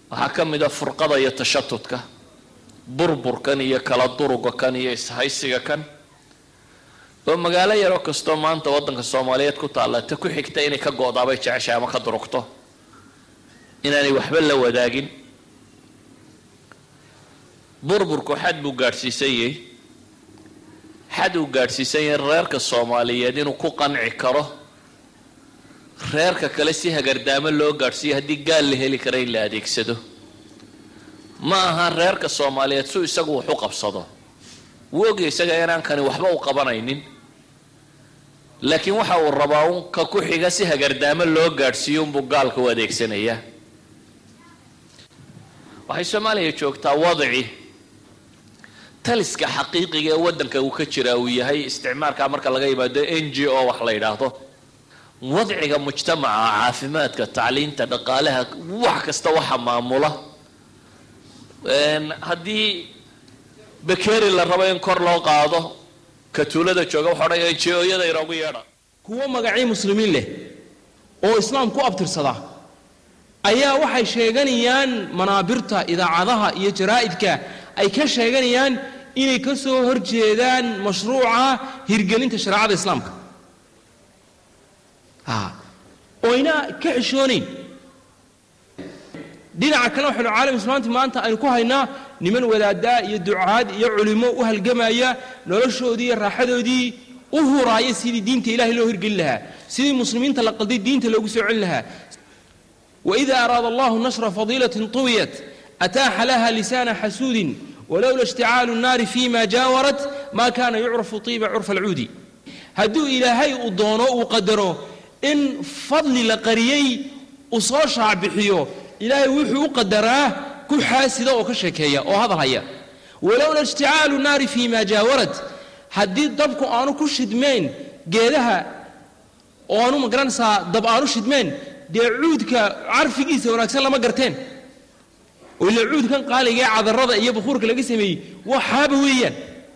waxaa ka mid a furqada iyo tashatudka burburkan iyo kala duruga kan iyo ishaysiga kan oo magaalo yaroo kastoo maanta waddanka soomaaliyeed ku taalla ta ku xigta inay ka go-daabay jeceshahay ama ka durugto inaanay waxba la wadaagin burburku xad buu gaadhsiisan yahay xad uu gaadhsiisan yahay reerka soomaaliyeed inuu ku qanci karo reerka kale si hagardaamo loo gaadhsiiyo haddii gaal la heli kara in la adeegsado ma aha reerka soomaaliyeed su isagu wax u qabsado wuu ogya isaga inaan kani waxba u qabanaynin laakiin waxa uu rabaa un ka ku xiga si hagardaamo loo gaadhsiiyo unbuu gaalka u adeegsanayaa waxay soomaaliya joogtaa wadaci taliska xaqiiqiga ee waddanka uu ka jira uu yahay isticmaalka marka laga yimaado n g o wax la yidhaahdo wadciga mujtamaca caafimaadka tacliinta dhaqaalaha wax kasta waxa maamula haddii bakeri la rabo in kor loo qaado ka tuulada jooga waxa odhanaya njooyada inoogu yeedha kuwo magacii muslimiin leh oo islaam ku abtirsada ayaa waxay sheeganayaan manaabirta idaacadaha iyo jaraa'idka ay ka sheeganayaan inay ka soo horjeedaan mashruuca hirgelinta shareecada islaamka oyna ka xishoonayn dhinaca kale waxaynu caalam islaamti maanta aynu ku haynaa niman wadaadaa iyo ducaad iyo culimo u halgamaya noloshoodii iyo raaxadoodii u huraaya sidii diinta ilahay loo hirgelin lahaa sidii muslimiinta la qalday diinta loogu soo celin lahaa waida araada allahu nashra fadiilatin tuwiyat ataaxa laha lisaana xasuudin walowla ishticaalu nnaari fima jaawarat ma kana yucrafu tiiba curfa alcuudi hadduu ilaahay uu doono uu qadaro in fadli la qariyey uu soo shaacbixiyo ilaahay wuxuu u qadaraa ku xaasida oo ka sheekeeya oo hadal haya walowla ishticaalu naari fii ma jaawarat haddii dabku aanu ku shidmeen geedaha oo aanu magaranaysaa dab aanu shidmeen dee cuudka carfigiisa wanaagsan lama garteen oo ila cuudkan qaaliga ee cadarada iyo bukuurka laga sameeyey waa xaaba weeyaan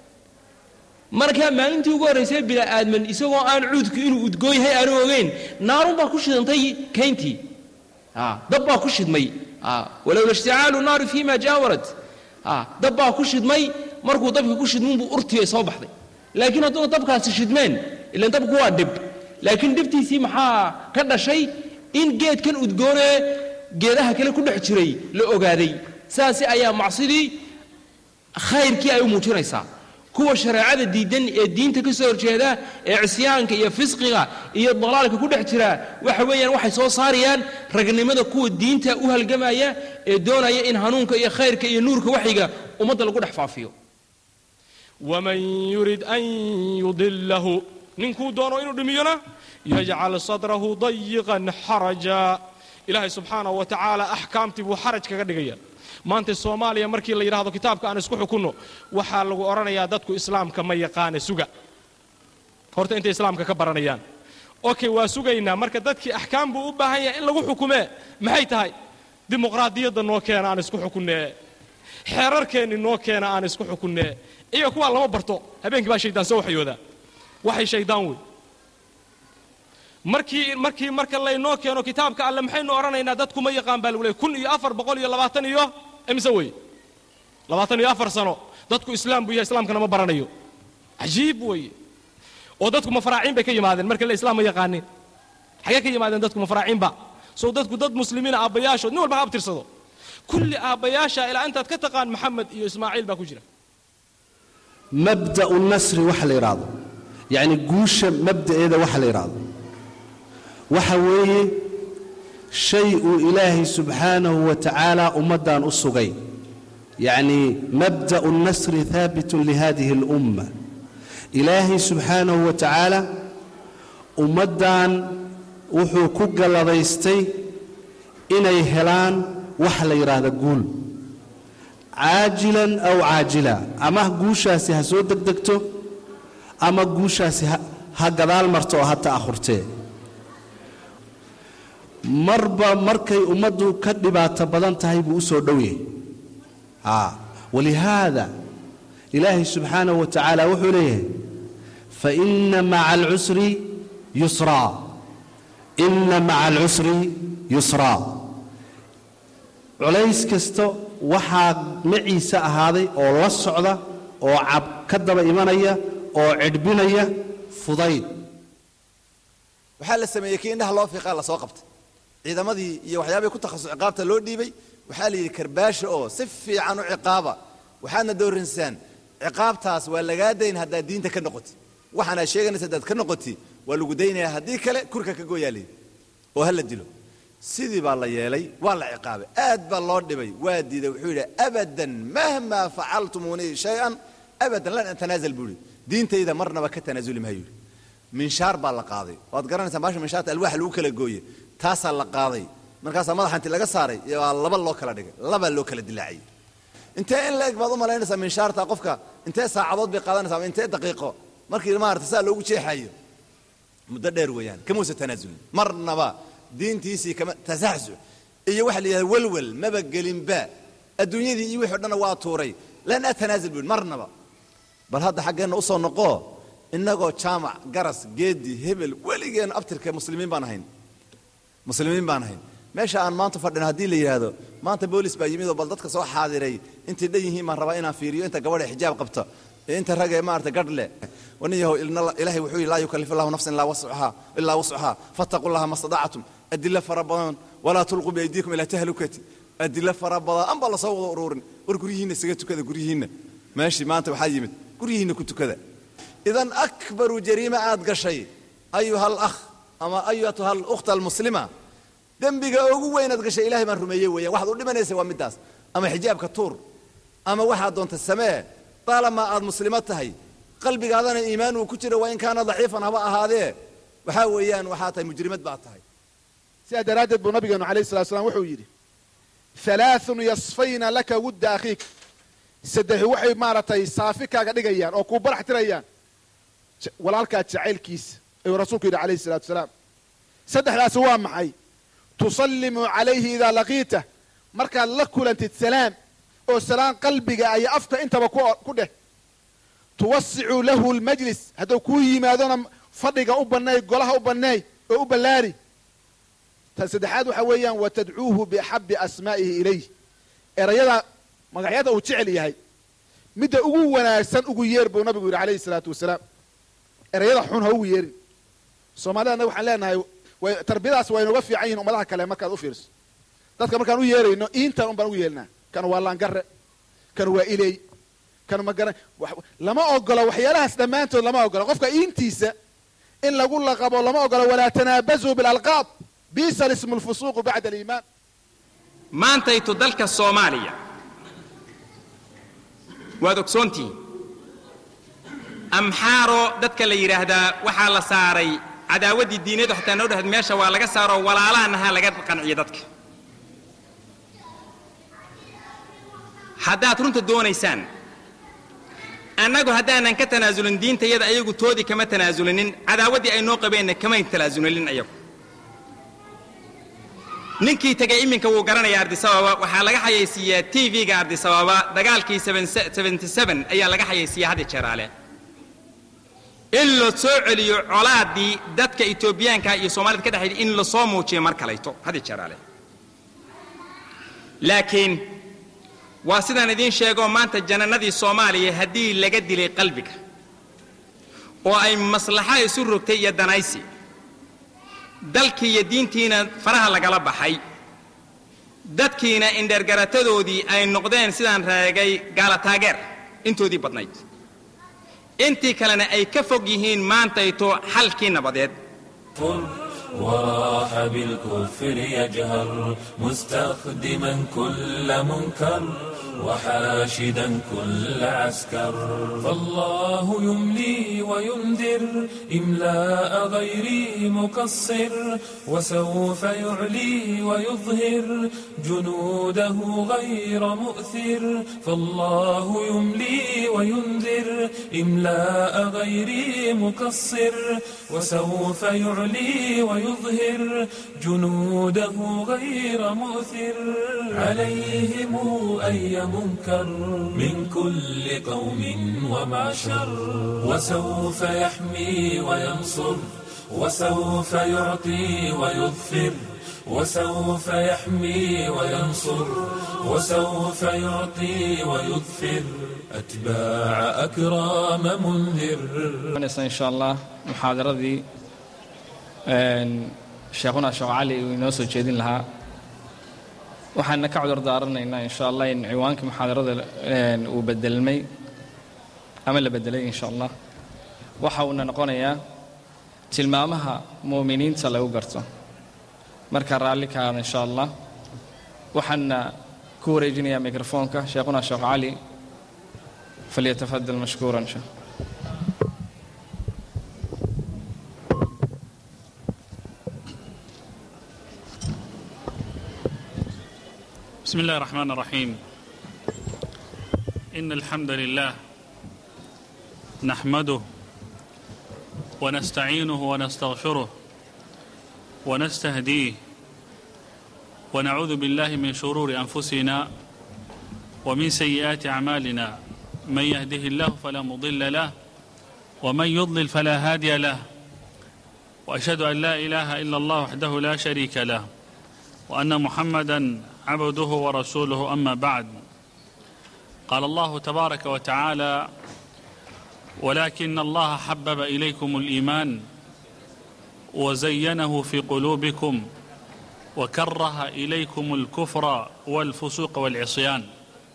markaa maalintii ugu horraysay bini'aadman isagoo aan cuudku inuu udgoon yahay aanu ogeyn naarun baa ku shidantay kayntii dab baa ku shidmay walowla ishticaalu naari fima jaawarat dab baa ku shidmay markuu dabka ku shidmunbuu urtiya soo baxday laakiin hadduuna dabkaasi shidmeen ilan dabku waa dhib laakiin dhibtiisii maxaa ka dhashay in geedkan udgoonee geedaha kale ku dhex jiray la ogaaday saasi ayaa macsidii khayrkii ay u muujinaysaa kuwa shareecada diidan ee diinta ka soo horjeeda ee cisyaanka iyo fisqiga iyo dalaalka ku dhex jira waxa weeyaan waxay soo saarayaan ragnimada kuwa diinta u halgamaya ee doonaya in hanuunka iyo khayrka iyo nuurka waxyiga ummadda lagu dhex faafiyo waman yurid an yudilahu ninkuu doono inuu dhimiyona yajcal sadrahu dayiqan xaraja ilaahay subxaanahu wa tacaala axkaamtii buu xaraj kaga dhigaya maanta soomaaliya markii la yidhahdo kitaabka aan isku xukunno waxaa lagu odhanayaa dadku islaamka ma yaqaana suga horta intay islaamka ka baranayaan okay waa sugaynaa marka dadkii axkaam buu u baahan yahay in lagu xukumee maxay tahay dimuqraadiyadda noo keena aan isku xukunnee xeerarkeenni noo keena aan isku xukunnee iyaga kuwaa lama barto habeenkii baa shaydaan soo waxyoodaa waxay shaydaan wey markii markii marka laynoo keeno kitaabka alle maxaynu odhanaynaa dadku ma yaqaan baa lagu leey kun iyo afar boqol iyo labaatan iyo imise wey labaatan iyo afar sano dadku islaam buu yahay islaamkana ma baranayo cajiib weeye oo dadku mafaraaciin bay ka yimaadeen marka le islaam ma yaqaanin xagee ka yimaadeen dadku mafaraaciinba sow dadku dad muslimiina aabbayaashood nin walba ha abtirsado kulli aabbayaasha ilaa intaad ka taqaan maxamed iyo ismaaciil baa ku jira mabda'u nasri waxa la yidhaahdo yacni guusha mabda'eeda waxa la yidhaahdo waxa weeye shay uu ilaahay subxaanahu wa tacaala ummaddan u sugay yacnii mabda'u nasri haabitun lihadihi alumma ilaahay subxaanahu wa tacaala ummaddan wuxuu ku galladaystay inay helaan waxa la yidhaahda guul caajilan aw caajila ama guushaasi ha soo degdegto ama guushaasi ha gadaal marto oo ha ta'ahurtee marba markay ummaddu ka dhibaato badan tahay buu u soo dhow yahay walihaada ilaahay subxaanahu wa tacaala wuxuu leeyahay faina maca alcusri yusraa ina maca alcusri yusraa culays kasta waxaa maciise ahaaday oo la socda oo cab ka daba imanaya oo cidhbinaya fudayd waxaa la sameeyey kii indhaha loo fiiqaa lasoo qabtay ciidamadii iyo waxyaabihii ku takhasus ciqaabta loo dhiibay waxaa la yidhi karbaasha oo si fiican u ciqaaba waxaadna dooransaan ciqaabtaas waa lagaa dayn haddaad diinta ka noqoti waxaanaad sheeganaysa haddaad ka noqoti waa lagu daynayaa haddii kale kurka ka gooyaa layidhi oo ha la dilo sidii baa la yeelay waa la ciqaabay aad baa loo dhibay waa diiday wuxuu yidhi abadan mahmaa facaltumuuni shay-an abadan lan atanaazal buu yidhi diintayda marnaba ka tanaasuli maha yidhi minshaar baa la qaaday waad garanaysaa baasha minshaarta alwaaxa lagu kala gooye taasaa la qaaday markaasaa madaxa inti laga saaray waa laba loo kala dhigay laba loo kala dilaaciyey intee in la eg baad u malaynaysaa minshaarta qofka intee saacadood bay qaadanaysaa ama intee daqiiqo markii maarata saa loogu jeexayo muddo dheer weeyaan kamuusa tanaasulin marnaba diintiisii kama tasaxsuc iyo waxa la yidhahda welwel maba gelinba adduunyadii iyo wixii o dhanna waa tuuray lan atanaasul buu marnaba bal hadda xaggeenna usoo noqo innagoo jaamac garas geedi hebel weligeen abtirka muslimiin baan ahayn muslimiin baan ahayn meesha aan maanta fadhino haddii la yidhaahdo maanta boolis baa yimid oo bal dadka soo xaadiray intay dhan yihiin baan rabaa inaan fiiriyo inta gabadha xijaab qabta ee inta ragee maarata gadh leh wanin yahow ilaahay wuxuu yidhi laa yukallifu allahu nafsan ilaa wascahaa ilaa wascahaa fattaqu llaha ma stadactum adilo fara badan walaa tulquu biaydiikum ilaa tahlukati adilo fara badan an baa lasoo wada uruurin war guryihiinna isaga tukada guryihiinna meeshii maanta waxaa yimid guryihiinna ku tukada idan akbaru jariima aad gashay ayuha alakh ama ayatuha alukhta almuslima dembiga ugu weynaad gashay ilahay baan rumeeyey weeyaan waxaad u dhimanaysa waa middaas ama xijaabka tuur ama waxaad doonta samee taalamaa aad muslimo tahay qalbigaadana iimaan uu ku jiro waa in kaana daciifan haba ahaadee waxaa weeyaan waxaa tahay mujrimad baad tahay sidaa daraaddeed buu nabigeenu alayh salatu slam wuxuu yidhi halaathun yasfayna laka wudda akhiik saddexi waxay maaragtay saafi kaaga dhigayaan oo kuu barax tirayaan walaalkaa jacaylkiisa ayuu rasuulku yidhi alayhi salatu salaam saddexdaasi waa maxay tusallimu calayhi idaa laqiita markaad la kulantid salaam oo salaan qalbiga iyo afka intaba ku dheh tuwasicu lahu lmajlis hadduu kuu yimaadona fadhiga u banneey golaha u banneey oo u ballaari tan saddexaad waxaa weeyaan wa tadcuuhu biaxabi asmaa'ihi ilayh erayada magacyada uu jecel yahay midda ugu wanaagsan ugu yeer buu nabigu yidhi alayhi salaatu wasalaam erayada xun ha ugu yeerin soomaalida annaga waxaan leenahay tarbiyadaas waa inuga fiican yihin ummadaha kale markaad u fiirso dadka markaan u yeerayno iintan un baan ugu yeelinaa kan waa laangare kan waa iley kan magara lama ogolo waxyaalahaas dhammaantood lama ogolo qofka iintiisa in lagu laqabo lama ogolo walaa tanaabazuu bilalqaab bisa lismu lfusuuqu bacda aliimaan maantaytu dalka soomaaliya waad ogsoontihiin amxaaro dadka la yidhaahdaa waxaa la saaray cadaawaddii diineedu xataa noo dhahad meesha waa laga saaroo walaalahannahaa laga qanciyo dadka haddaad runta doonaysaan annagu haddaanan ka tanaasulin diintayada ayagu toodii kama tanaasulinin cadaawaddii ay noo qabeenna kamay tanaasulinin ayagu ninkii tegay iminka wuu garanaya ardisababa waxaa laga xayaysiiyaa t v-ga ardisababa dagaalkii ayaa laga xayaysiiyaa hadda jeeraale in la soo celiyo colaaddii dadka etoobiyaanka iyo soomaalida ka dhexayda in la soo muujiyo mar kalayto hadda jeeraale laakiin waa sidaan idiin sheegoo maanta janannadii soomaaliya haddii laga dilay qalbiga oo ay maslaxa isu rogtay iyo danaysi dalkii iyo diintiina faraha lagala baxay dadkiina indhergaratadoodii ay noqdeen sidaan raagay gaala taageer intoodii badnayd intii kalena ay ka fog yihiin maantayto xalkii nabadeed وراح بالكفر يجهر مستخدما كل منكر وحاشدا كل عسكر فالله يملي وينذر إملاء غير مقصر وسوف يعلي ويظهر جنوده غير مؤثر فالله يملي وينذر إملاء غير مقصر وسوف يعلي ويظهر جنوده غير مؤثر عليهم أي منكر من كل قوم ومعشر وسوف يحمي وينصر وسوف يعطي ويظفر وسوف يحمي وينصر وسوف يعطي ويظفر أتباع أكرام منذر in sha allah muxaadaradii sheekhuna sheekh cali uu inoo soo jeedin lahaa waxaana ka cudur daaranaynaa insha allah in ciwaankii muxaadarada uu bedelmay ama la bedelay insha allah waxa uuna noqonayaa tilmaamaha mu'miniinta lagu garto marka raalli ka aada insha allah waxaana ku wareejinayaa mikrofoonka sheekhuna sheekh cali falyatafadal mashkuuran sheekh بسم الله الرحمن الرحيم إن الحمد لله نحمده ونستعينه ونستغفره ونستهديه ونعوذ بالله من شرور أنفسنا ومن سيئات أعمالنا من يهده الله فلا مضل له ومن يضلل فلا هادي له وأشهد أن لا إله إلا الله وحده لا شريك له وأن محمدا عبده ورسوله أما بعد قال الله تبارك وتعالى ولكن الله حبب إليكم الإيمان وزينه في قلوبكم وكره إليكم الكفر والفسوق والعصيان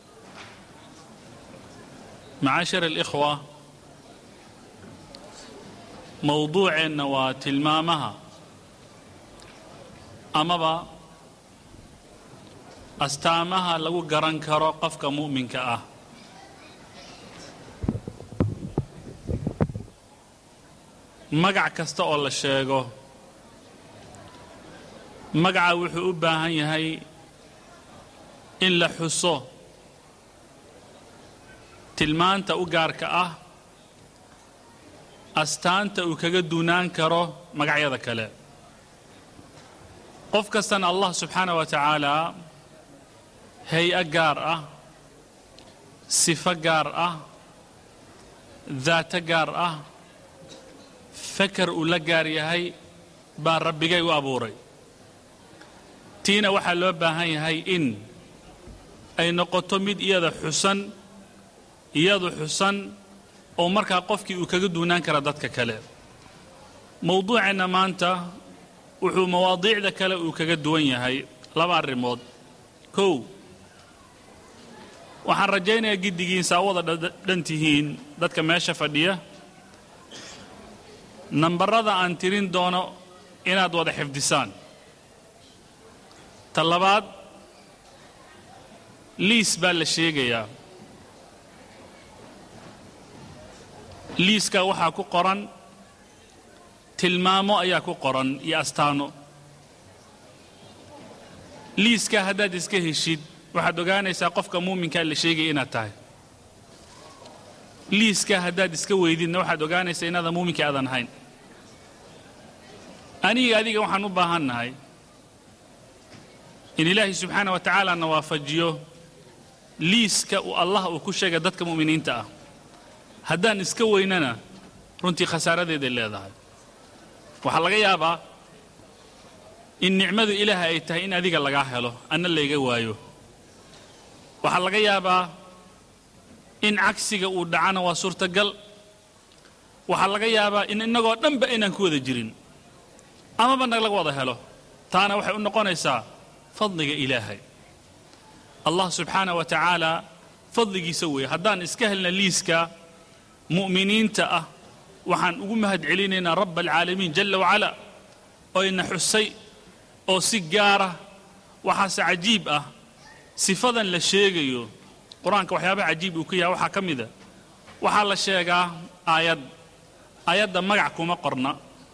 معاشر الإخوة موضوع وتلمامها أمضى astaamaha lagu garan karo qofka mu'minka ah magac kasta oo la sheego magaca wuxuu u baahan yahay in la xuso tilmaanta u gaarka ah astaanta uu kaga duunaan karo magacyada kale qof kastana allah subxaana wa tacaala hay-a gaar ah sifo gaar ah daato gaar ah fakar uu la gaar yahay baa rabbigay u abuuray tiina waxaa loo baahan yahay in ay noqoto mid iyada xusan iyadu xusan oo markaa qofkii uu kaga duunaan kara dadka kale mowduuceenna maanta wuxuu mawaadiicda kale uu kaga duwan yahay laba arrimood kow waxaan rajaynayaa giddigiin saawada dhan tihiin dadka meesha fadhiya nambarada aan tirin doono inaad wada xifdisaan ta labaad liis baa la sheegayaa liiska waxaa ku qoran tilmaamo ayaa ku qoran iyo astaano liiska haddaad iska heshid waxaad ogaanaysaa qofka muuminkaa la sheegaya inaad tahay liiska haddaad iska weydidna waxaad ogaanaysaa inaadan muuminka aadan ahayn aniga adiga waxaan u baahannahay in ilaahay subxaana wa tacaala na waafajiyo liiska uu allah uu ku sheegay dadka mu'miniinta ah haddaan iska weynana runtii khasaaradeeday leedahay waxaa laga yaabaa in nicmadu ilaaha ay tahay in adiga lagaa helo anna layga waayo waxaa laga yaabaa in cagsiga uu dhacana waa suurtagal waxaa laga yaabaa in innagoo dhanba inaan ku wada jirin amaba nag laga wada helo taana waxay u noqonaysaa fadliga ilaahay allah subxaana wa tacaala fadligiisa weeye haddaan iska helna liiska mu'miniinta ah waxaan ugu mahad celinaynaa rabba alcaalamiin jalla wacala oo ina xusay oo si gaara waxaase cajiib ah sifadan la sheegayo qur-aanka waxyaabaha cajiib uu ka yahay waxaa ka mida waxaa la sheegaa aayad aayadda magac kuma qorna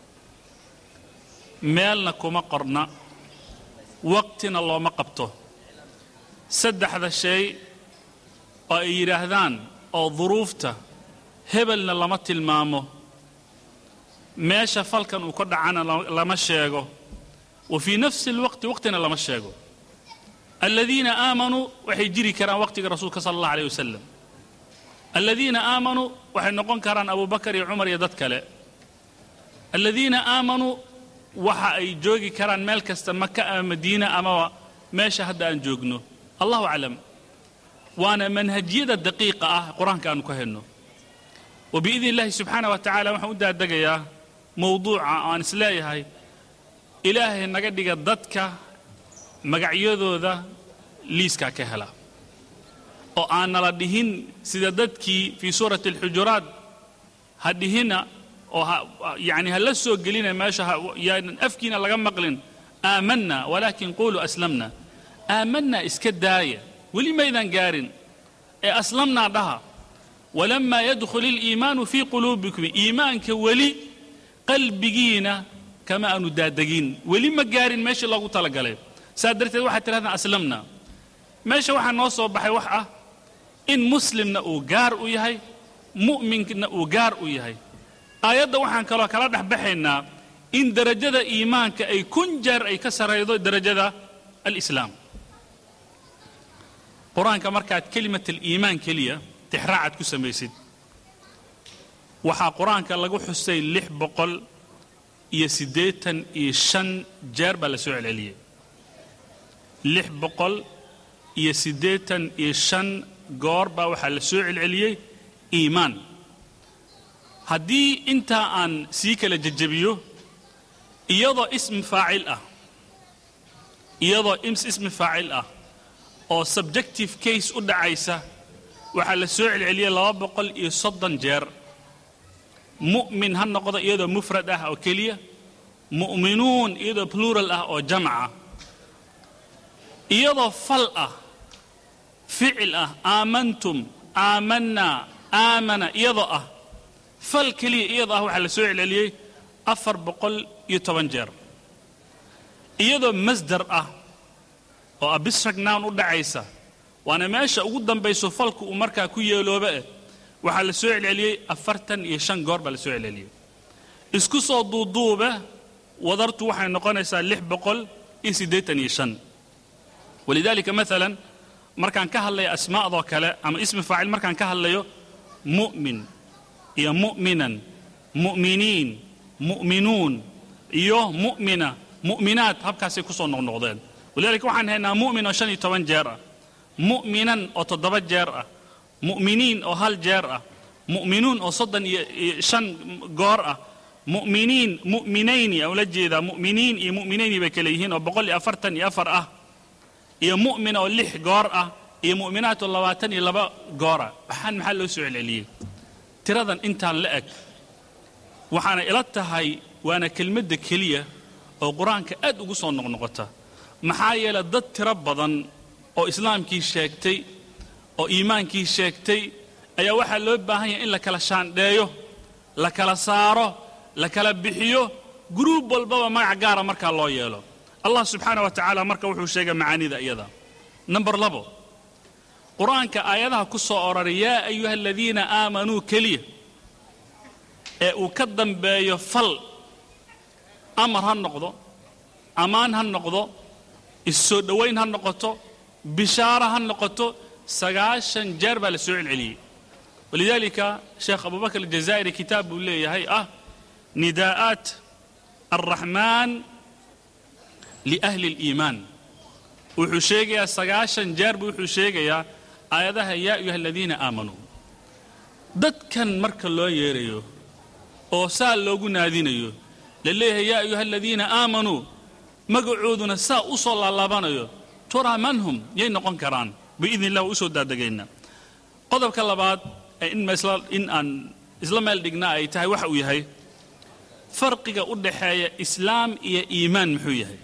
meelna kuma qorna waqtina looma qabto saddexda shay oo ay yidhaahdaan oo duruufta hebelna lama tilmaamo meesha falkan uu ka dhacana lama sheego wa fii nafsi alwaqti waqtina lama sheego aladiina aamanuu waxay jiri karaan waqtiga rasuulka sala allah alayh wasalam aladiina aamanuu waxay noqon karaan abubakar iyo cumar iyo dad kale aladiina aamanuu waxa ay joogi karaan meel kasta maka ama madiina amaba meesha hadda aan joogno allahu aclam waana manhajyada daqiiqa ah qur-aanka aanu ka helno wabiidni illaahi subxaana wa tacaala waxaan u daadegayaa mowduuca aan isleeyahay ilaahay naga dhiga dadka magacyadooda liiskaa ka hela oo aan nala dhihin sida dadkii fii suurati alxujuraat ha dhihina oo yani ha la soo gelina meesha yaanan afkiina laga maqlin aamanna walaakin quluu aslamna aamanna iska daaya weli maydan gaarin ee aslamnaa dhaha walamaa yadkhul iliimaanu fii quluubikum iimaanka weli qalbigiina kama aanu daadegin weli ma gaarin meeshii loogu talagalay saa darteed waxaad tidhahdaan aslamna meesha waxaa noo soo baxay wax ah in muslimna uu gaar u yahay mu'minkna uu gaar u yahay aayadda waxaan kaloo kala dhex baxaynaa in derajada iimaanka ay kun jeer ay ka saraydo derajada alislaam qur-aanka markaad kelimat aliimaan keliya tixraacad ku samaysid waxaa qur-aanka lagu xusay lix boqol iyo siddeetan iyo shan jeer baa la soo celceliyey lix boqol iyo siddeetan iyo shan goor baa waxaa la soo celceliyey iimaan haddii intaa aan sii kala jejebiyo iyadoo ismi faacil ah iyadoo ismi faacil ah oo subjective case u dhacaysa waxaa la soo celceliyey laba boqol iyo soddon jeer mu'min ha noqdo iyadoo mufrad ah oo keliya mu'minuun iyadoo plural ah oo jamca iyadoo fal ah ficil ah aamantum aamanaa aamana iyadoo ah fal keliya iyadoo ah waxaa la soo celceliyey afar boqol iyo toban jeer iyadoo masdar ah oo abisrag nown u dhacaysa waana meesha ugu dambayso falku uu markaa ku yeelooba eh waxaa la soo celceliyey afartan iyo shan goor baa la soo celceliyey isku soo duuduube wadartu waxay noqonaysaa lix boqol iyo siddeetan iyo shan walidaalika maalan markaan ka hadlayo asmaa'doo kale ama ismi faacil markaan ka hadlayo mu'min iyo mu'minan mu'miniin mu'minuun iyo mu'mina mu'minaat habkaasay ku soo noqnoqdeen walidaalika waxaan haynaa mu'min oo shan iyo toban jeer ah mu'minan oo toddoba jeer ah mu'miniin oo hal jeer ah mu'minuun oo soddon iyo shan goor ah mu'miniin mu'minayni aan ula jeedaa mu'miniin iyo mu'minayni bay kale yihiin oo boqol iyo afartan iyo afar ah iyo mu'min oo lix goor ah iyo mu'minaat oo labaatan iyo laba goor ah waxaan maxaa loo soo celceliyey tiradan intaan la eg waxaana ila tahay waana kelmadda keliya oo qur-aanka aad ugu soo noqnoqota maxaa yeele dad tiro badan oo islaamkii sheegtay oo iimaankii sheegtay ayaa waxaa loo baahan yahay in la kala shaandheeyo la kala saaro la kala bixiyo guruub walbaba magac gaara markaa loo yeelo allah subxaana wa tacaala marka wuxuu sheegay macaanida iyada number labo qur-aanka aayadaha ku soo ororay yaa ayuha aladiina aamanuu keliya ee uu ka dambeeyo fal amar ha noqdo ammaan ha noqdo issoo dhowayn ha noqoto bishaaro ha noqoto sagaashan jeer baa la soo celceliyey walidaalika sheekh abubakr aljazaa'iri kitaab buu leeyahay ah nidaa'aat alraxmaan liahli اliimaan wuxuu sheegayaa sagaashan jeer buu wuxuu sheegayaa aayadaha yaa ayuha aladiina aamanuu dadkan marka loo yeerayo oo saa loogu naadinayo la leeyahay yaa ayuha aladiina aamanuu magacooduna saa u soo laalaabanayo turaa man hum yay noqon karaan biidni illah waa u soo daadegayna qodobka labaad ee in masla in aan isla meel dhignaa ay tahay waxa uu yahay farqiga u dhaxeeya islaam iyo iimaan muxuu yahay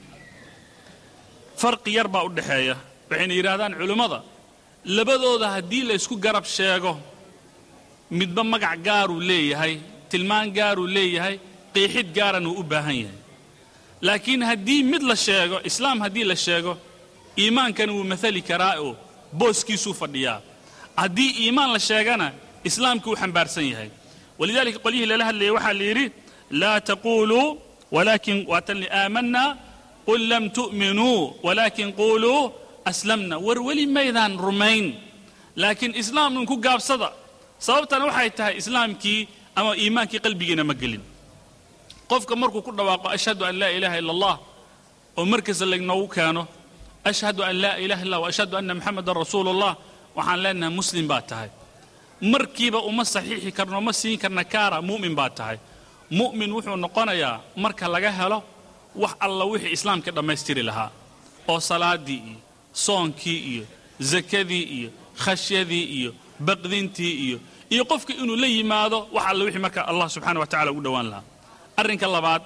farqi yar baa u dhaxeeya waxayna yidhaahdaan culimmada labadooda haddii la ysku garab sheego midba magac gaaruu leeyahay tilmaan gaaruu leeyahay qiixid gaaran uu u baahan yahay laakiin haddii mid la sheego islaam haddii la sheego iimaankana wuu maali karaa oo booskiisuu fadhiyaa haddii iimaan la sheegana islaamka wuu xambaarsan yahay walidaalika qolyihii lala hadlayay waxaa la yidhi laa taquuluu walaakin waatan aamanna qul lam tu'minuu walaakin quuluu aslamna war weli maydaan rumayn laakiin islaamnun ku gaabsada sababtana waxay tahay islaamkii ama iimaankii qalbigiina ma gelin qofka markuu ku dhawaaqo ashhadu an laa ilaaha ila allah oo markasta laynoogu keeno ashhadu an laa ilaha illa wa ashhadu anna maxamedan rasuulullah waxaan leenahay muslim baa tahay markiiba uma saxiixi karno uma siin karna kaara mu'min baa tahay mu'min wuxuu noqonayaa marka laga helo wax alla wixii islaamka dhammaystiri lahaa oo salaadii iyo soonkii iyo zakadii iyo khashyadii iyo baqdintii iyo iyo qofka inuu la yimaado wax alla wixii marka allah subxaana wa tacala ugu dhowaan lahaa arrinka labaad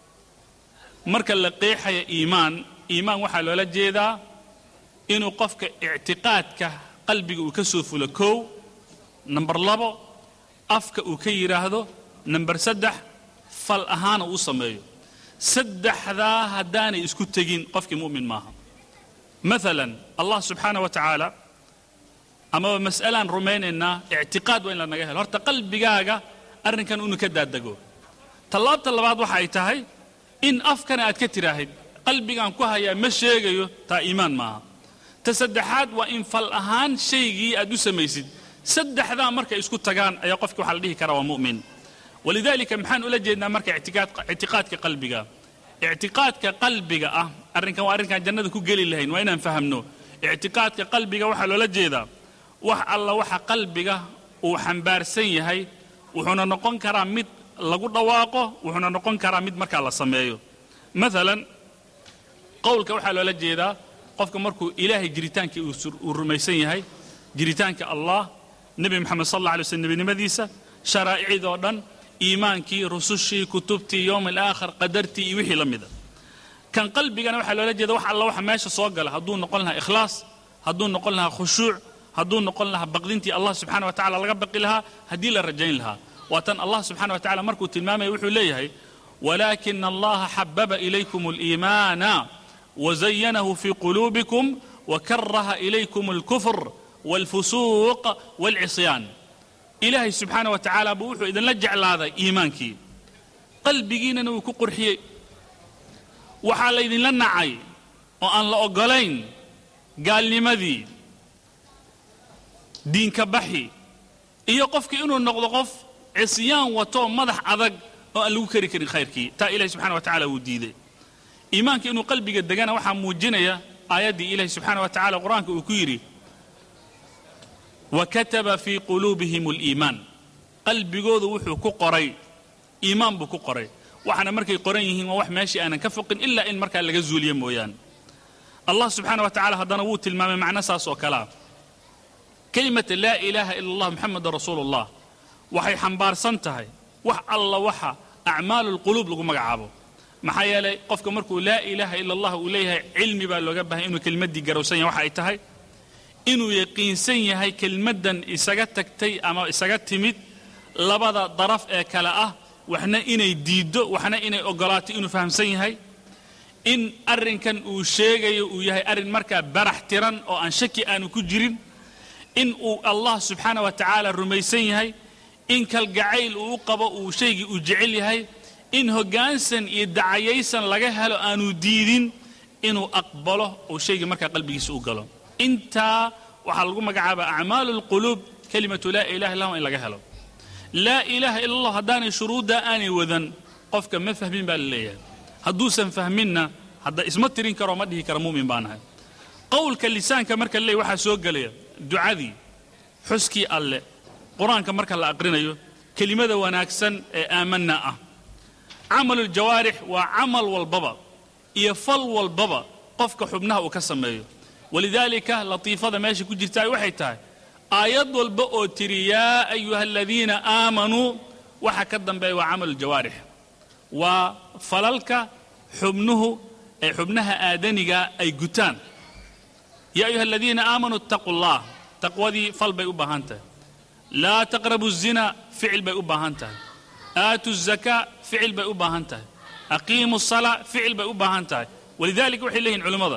marka la qeexaya iimaan iimaan waxaa loola jeedaa inuu qofka ictiqaadka qalbiga uu ka soo fulo kow namber labo afka uu ka yidhaahdo namber saddex fal ahaana uu sameeyo saddexdaa haddaanay isku tegin qofkii mu'min maaha maalan allah subxaana wa tacaala amaba mas'alaan rumaynaynaa ictiqaad waa in lanaga helo horta qalbigaaga arrinkan inuu ka daadego tallaabta labaad waxa ay tahay in afkana aad ka tiraahid qalbigaan ku hayaa ma sheegayo taa iimaan maaha ta saddexaad waa in fal ahaan shaygii aad u samaysid saddexdaa markay isku tagaan ayaa qofki waxaa la dhihi karaa waa mu'min walidaalika maxaan ula jeednaa marka ictiqaadka qalbiga ictiqaadka qalbiga ah arrinkan waa arrinkaan jannada ku geli lahayn waa inaan fahamno ictiqaadka qalbiga waxaa loola jeedaa wax alla waxa qalbiga uu xambaarsan yahay wuxuuna noqon karaa mid lagu dhawaaqo wuxuuna noqon karaa mid markaa la sameeyo maalan qowlka waxaa loola jeedaa qofka markuu ilaahay jiritaankii uu rumaysan yahay jiritaanka allah nebi moxamed sal alla alay slm nebinimadiisa sharaa'icdoo dhan iimaankii rusushii kutubtii yowm alaakhir qadartii iyo wixii la mida kan qalbigana waxaa loola jeeda wax alla waxa meesha soo gala hadduu noqon lahaa ikhlaas hadduu noqon lahaa khushuuc hadduu noqon lahaa baqdintii allah subxana wa tacala laga baqi lahaa haddii la rajayn lahaa waa tan allah subxana wa tacala markuu tilmaamaya wuxuu leeyahay walaakina allaha xababa ilaykum aliimaana wazayanahu fii quluubikum wakaraha ilaykum alkufr walfusuuq walcisyaan ilaahay subxaana wa tacaala buu wuxuu idinla jeclaaday iimaankii qalbigiinana wuu ku qurxiyey waxaa laydinla nacay oo aan la oggolayn gaalnimadii diinka baxi iyo qofkii inuu noqdo qof cisyaan wato madax adag oo aan lagu kari karin khayrkii taa ilahi subxana wa tacala wuu diiday iimaanka inuu qalbiga degana waxaa muujinaya aayaddii ilahi subxaana wa tacala qur-aanka uu ku yidhi wakataba fii quluubihim aliimaan qalbigoodu wuxuu ku qoray iimaan buu ku qoray waxaana markay qoran yihiin waa wax meeshii aanan ka foqin ilaa in markaa laga zuuliyo mooyaane allah subxaana wa tacala haddana wuu tilmaamay macno saas oo kalea kelimata laa ilaaha ila allah moxameda rasuulu ullah waxay xambaarsan tahay wax alla waxa acmaalu lquluub lagu magacaabo maxaa yeelay qofka markuu laa ilaaha ila allah uu leeyahay cilmi baa looga bahay inuu kelmaddii garowsan yahay waxa ay tahay inuu yaqiinsan yahay kelmaddan isaga tagtay ama isaga timid labada daraf ee kale ah waxna inay diiddo waxna inay oggolaato inuu fahamsan yahay in arrinkan uu sheegayo uu yahay arrin markaa barax tiran oo aan shaki aanu ku jirin in uu allah subxaana wa tacaala rumaysan yahay in kalgacayl uu u qabo uu shaygii uu jecel yahay in hoggaansan iyo dacayaysan laga helo aanu diidin inuu aqbalo uu shaygii markaa qalbigiisa u galo intaa waxaa lagu magacaabaa acmaalu lquluub kelimatu laa ilaha illa in laga helo laa ilaaha ila allah haddaanay shuruuddaa aanay wadan qofka ma fahmin baa la leeyahay hadduusan fahminna hadda isma tirin karoo ma dhihi kara mu'min baa nahay qowlka lisaanka marka la leeyahy waxaa soo gelaya ducadii xuskii alle qur-aanka marka la aqrinayo kelimada wanaagsan ee aamanna ah camaluljawaarix waa camal walbaba iyo fal walbaba qofka xubnaha uu ka sameeyo walidaalika latiifada meesha ku jirtaa waxay tahay aayad walba oo tiri yaa ayuha aladiina aamanuu waxa ka dambeeya waa camaluljawaarix waa falalka xubnuhu ee xubnaha aadaniga ay gutaan yaa ayuha aladiina aamanuu ittaquu allah taqwadii fal bay u baahan tahay laa taqrabu zina ficil bay u baahan tahay aatu zakaa ficil bay u baahan tahay aqiimu salaa ficil bay u baahan tahay walidaalika waxay leeyihin culimmada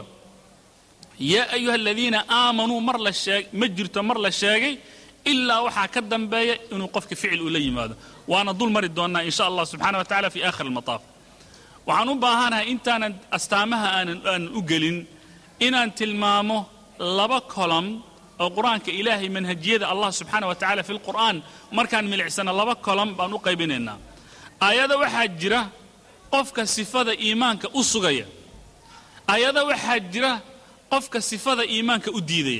yaa ayuha aladiina aamanuu mar la sheeg ma jirto mar la sheegay ilaa waxaa ka dambeeya inuu qofka ficil uu la yimaado waana dul mari doonnaa in sha allah subxana wa tacala fi aakhir almataaf waxaan u baahanahay intaanan astaamaha aanan aanan u gelin inaan tilmaamo laba kolom oo qur-aanka ilaahay manhajiyada allah subxaana wa tacala fi lqur'aan markaan milicsana laba kolom baan u qaybinaynaa aayada waxaa jira qofka sifada iimaanka u sugaya ayada waxaa jira qofka sifada iimaanka u diidaya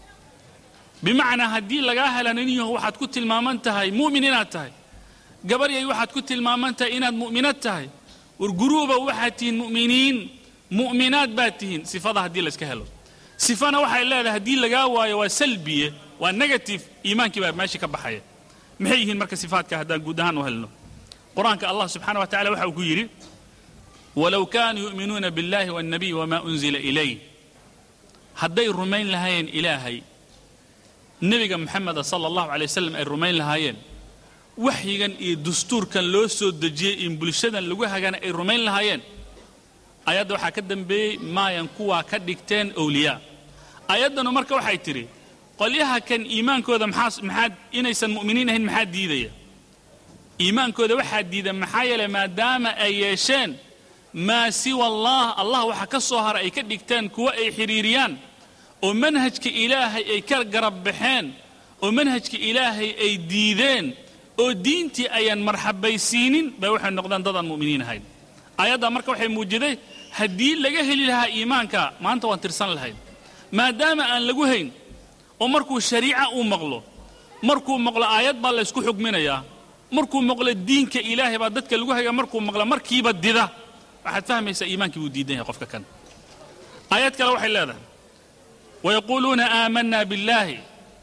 bimacnaa haddii lagaa hela nin yaho waxaad ku tilmaaman tahay mu'min inaad tahay gabaryay waxaad ku tilmaaman tahay inaad mu'minad tahay war guruuba waxaad tihiin mu'miniin mu'minaad baad tihiin sifada haddii layska helo sifana waxay leedahay haddii lagaa waayo waa salbiye waa negative iimaankii baa meesha ka baxaya maxay yihiin marka sifaadka haddaan guud ahaan u helno qur-aanka allah subxaana wa tacala waxa uu ku yidhi walow kaanuu yu'minuuna biاllahi waاnnabiy wamaa unzila ilayh hadday rumayn lahaayeen ilaahay nebiga moxameda sala allahu alay wasalam ay rumayn lahaayeen waxyigan iyo dastuurkan loo soo dejiyey in bulshadan lagu hagana ay rumayn lahaayeen ayadda waxaa ka dambeeyey maayan kuwaa ka dhigteen owliyaa ayaddanu marka waxay tidhi qolyaha kan iimaankooda maxaa maxaad inaysan mu'miniin ahayn maxaa diidaya iimaankooda waxaa diida maxaa yeelay maadaama ay yeesheen maa siwa allah allah waxa ka soo hara ay ka dhigteen kuwa ay xidhiiriyaan oo manhajka ilaahay ay ka garab baxeen oo manhajka ilaahay ay diideen oo diintii ayaan marxabaysiinin bay waxay noqdeen dadaan mu'miniin ahayn ayaddaa marka waxay muujiday haddii laga heli lahaa iimaanka maanta waan tirsan lahayn maadaama aan lagu hayn oo markuu shariica uu maqlo markuu maqlo aayad baa laysku xugminayaa markuu maqlo diinka ilaahay baa dadka lagu hagaa markuu maqlo markiiba dida waxaad fahmaysaa iimaankii buu diidan yahay qofka kan aayad kale waxay leedahay wayaquuluuna aamanna biاllahi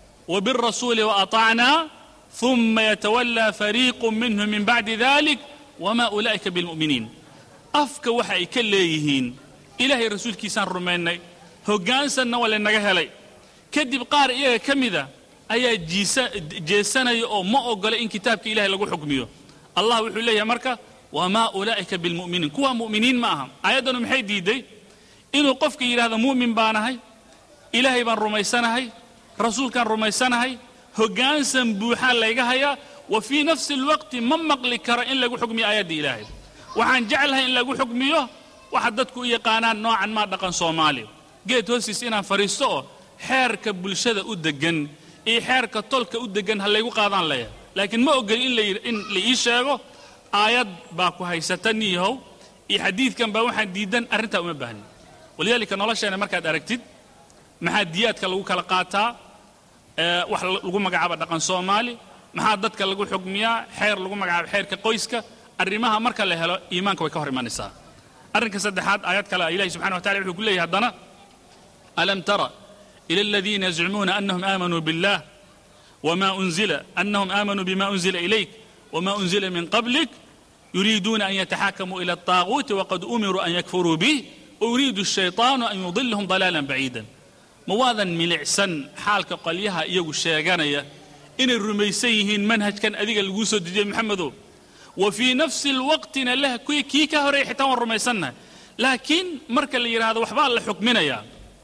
وبالرسول وأطعنا ثم يتولى فريق منهم من بعد ذلك وما أولئك بالمؤمنين أفك وحي كليهين إلهي رسول كيسان رميني هقانسا ولا نجهلي كدب قار إيه كمذا أي جيسا جيسانا أو ما أقول إن كتابك إلهي لقو حكميه الله وحي لي مركا وما أولئك بالمؤمنين كوا مؤمنين معهم أيضا محي ديدي إنه قفك إلى هذا مؤمن بانهي إلهي بان رميسانهي rasuulkaan rumaysanahay hoggaansan buuxaa layga hayaa wa fii nafsi alwaqti ma maqli karo in lagu xukmiyo aayadda ilaahay waxaan jeclahay in lagu xukmiyo waxa dadku u yaqaanaan noocan maa dhaqan soomaali geed hoostiis inaan fadhiisto oo xeerka bulshada u deggan iyo xeerka tolka u deggan ha laygu qaadaan leeyahay laakiin ma ogeli in in la ii sheego aayad baa ku haysata niyahow iyo xadiidkan baa waxaan diidan arrintaa uma baahnin walidaalika nolosheena markaad aragtid maxaa diyaadka lagu kala qaataa wax lagu magacaaba dhaqan soomaali maxaa dadka lagu xugmiyaa xeer lagu magacaaba xeerka qoyska arrimaha marka la helo iimaanka way ka hor imanaysaa arrinka saddexaad aayad kale ilahi subxana wa tacala wuxuu ku leeyahay haddana alam tara ila aladiina yazcumuuna anahum aamanuu billah wma unzila anahum aamanuu bima unzila ilayk wma unzila min qablik yuriiduuna an yataxakamuu ila الطaaguuti waqad umiruu an yakfuruu bih wayuriidu الshayطaanu an yudilahum ضalaala baciida ma waadan milicsan xaalka qolyaha iyagu sheeganaya inay rumaysan yihiin manhajkan adiga laguu soo dejiyey maxamedow wa fii nafsi alwaqtina lah kii ka horey xitaa waan rumaysannahay laakiin marka la yidhaahdo waxbaa la xukminayaa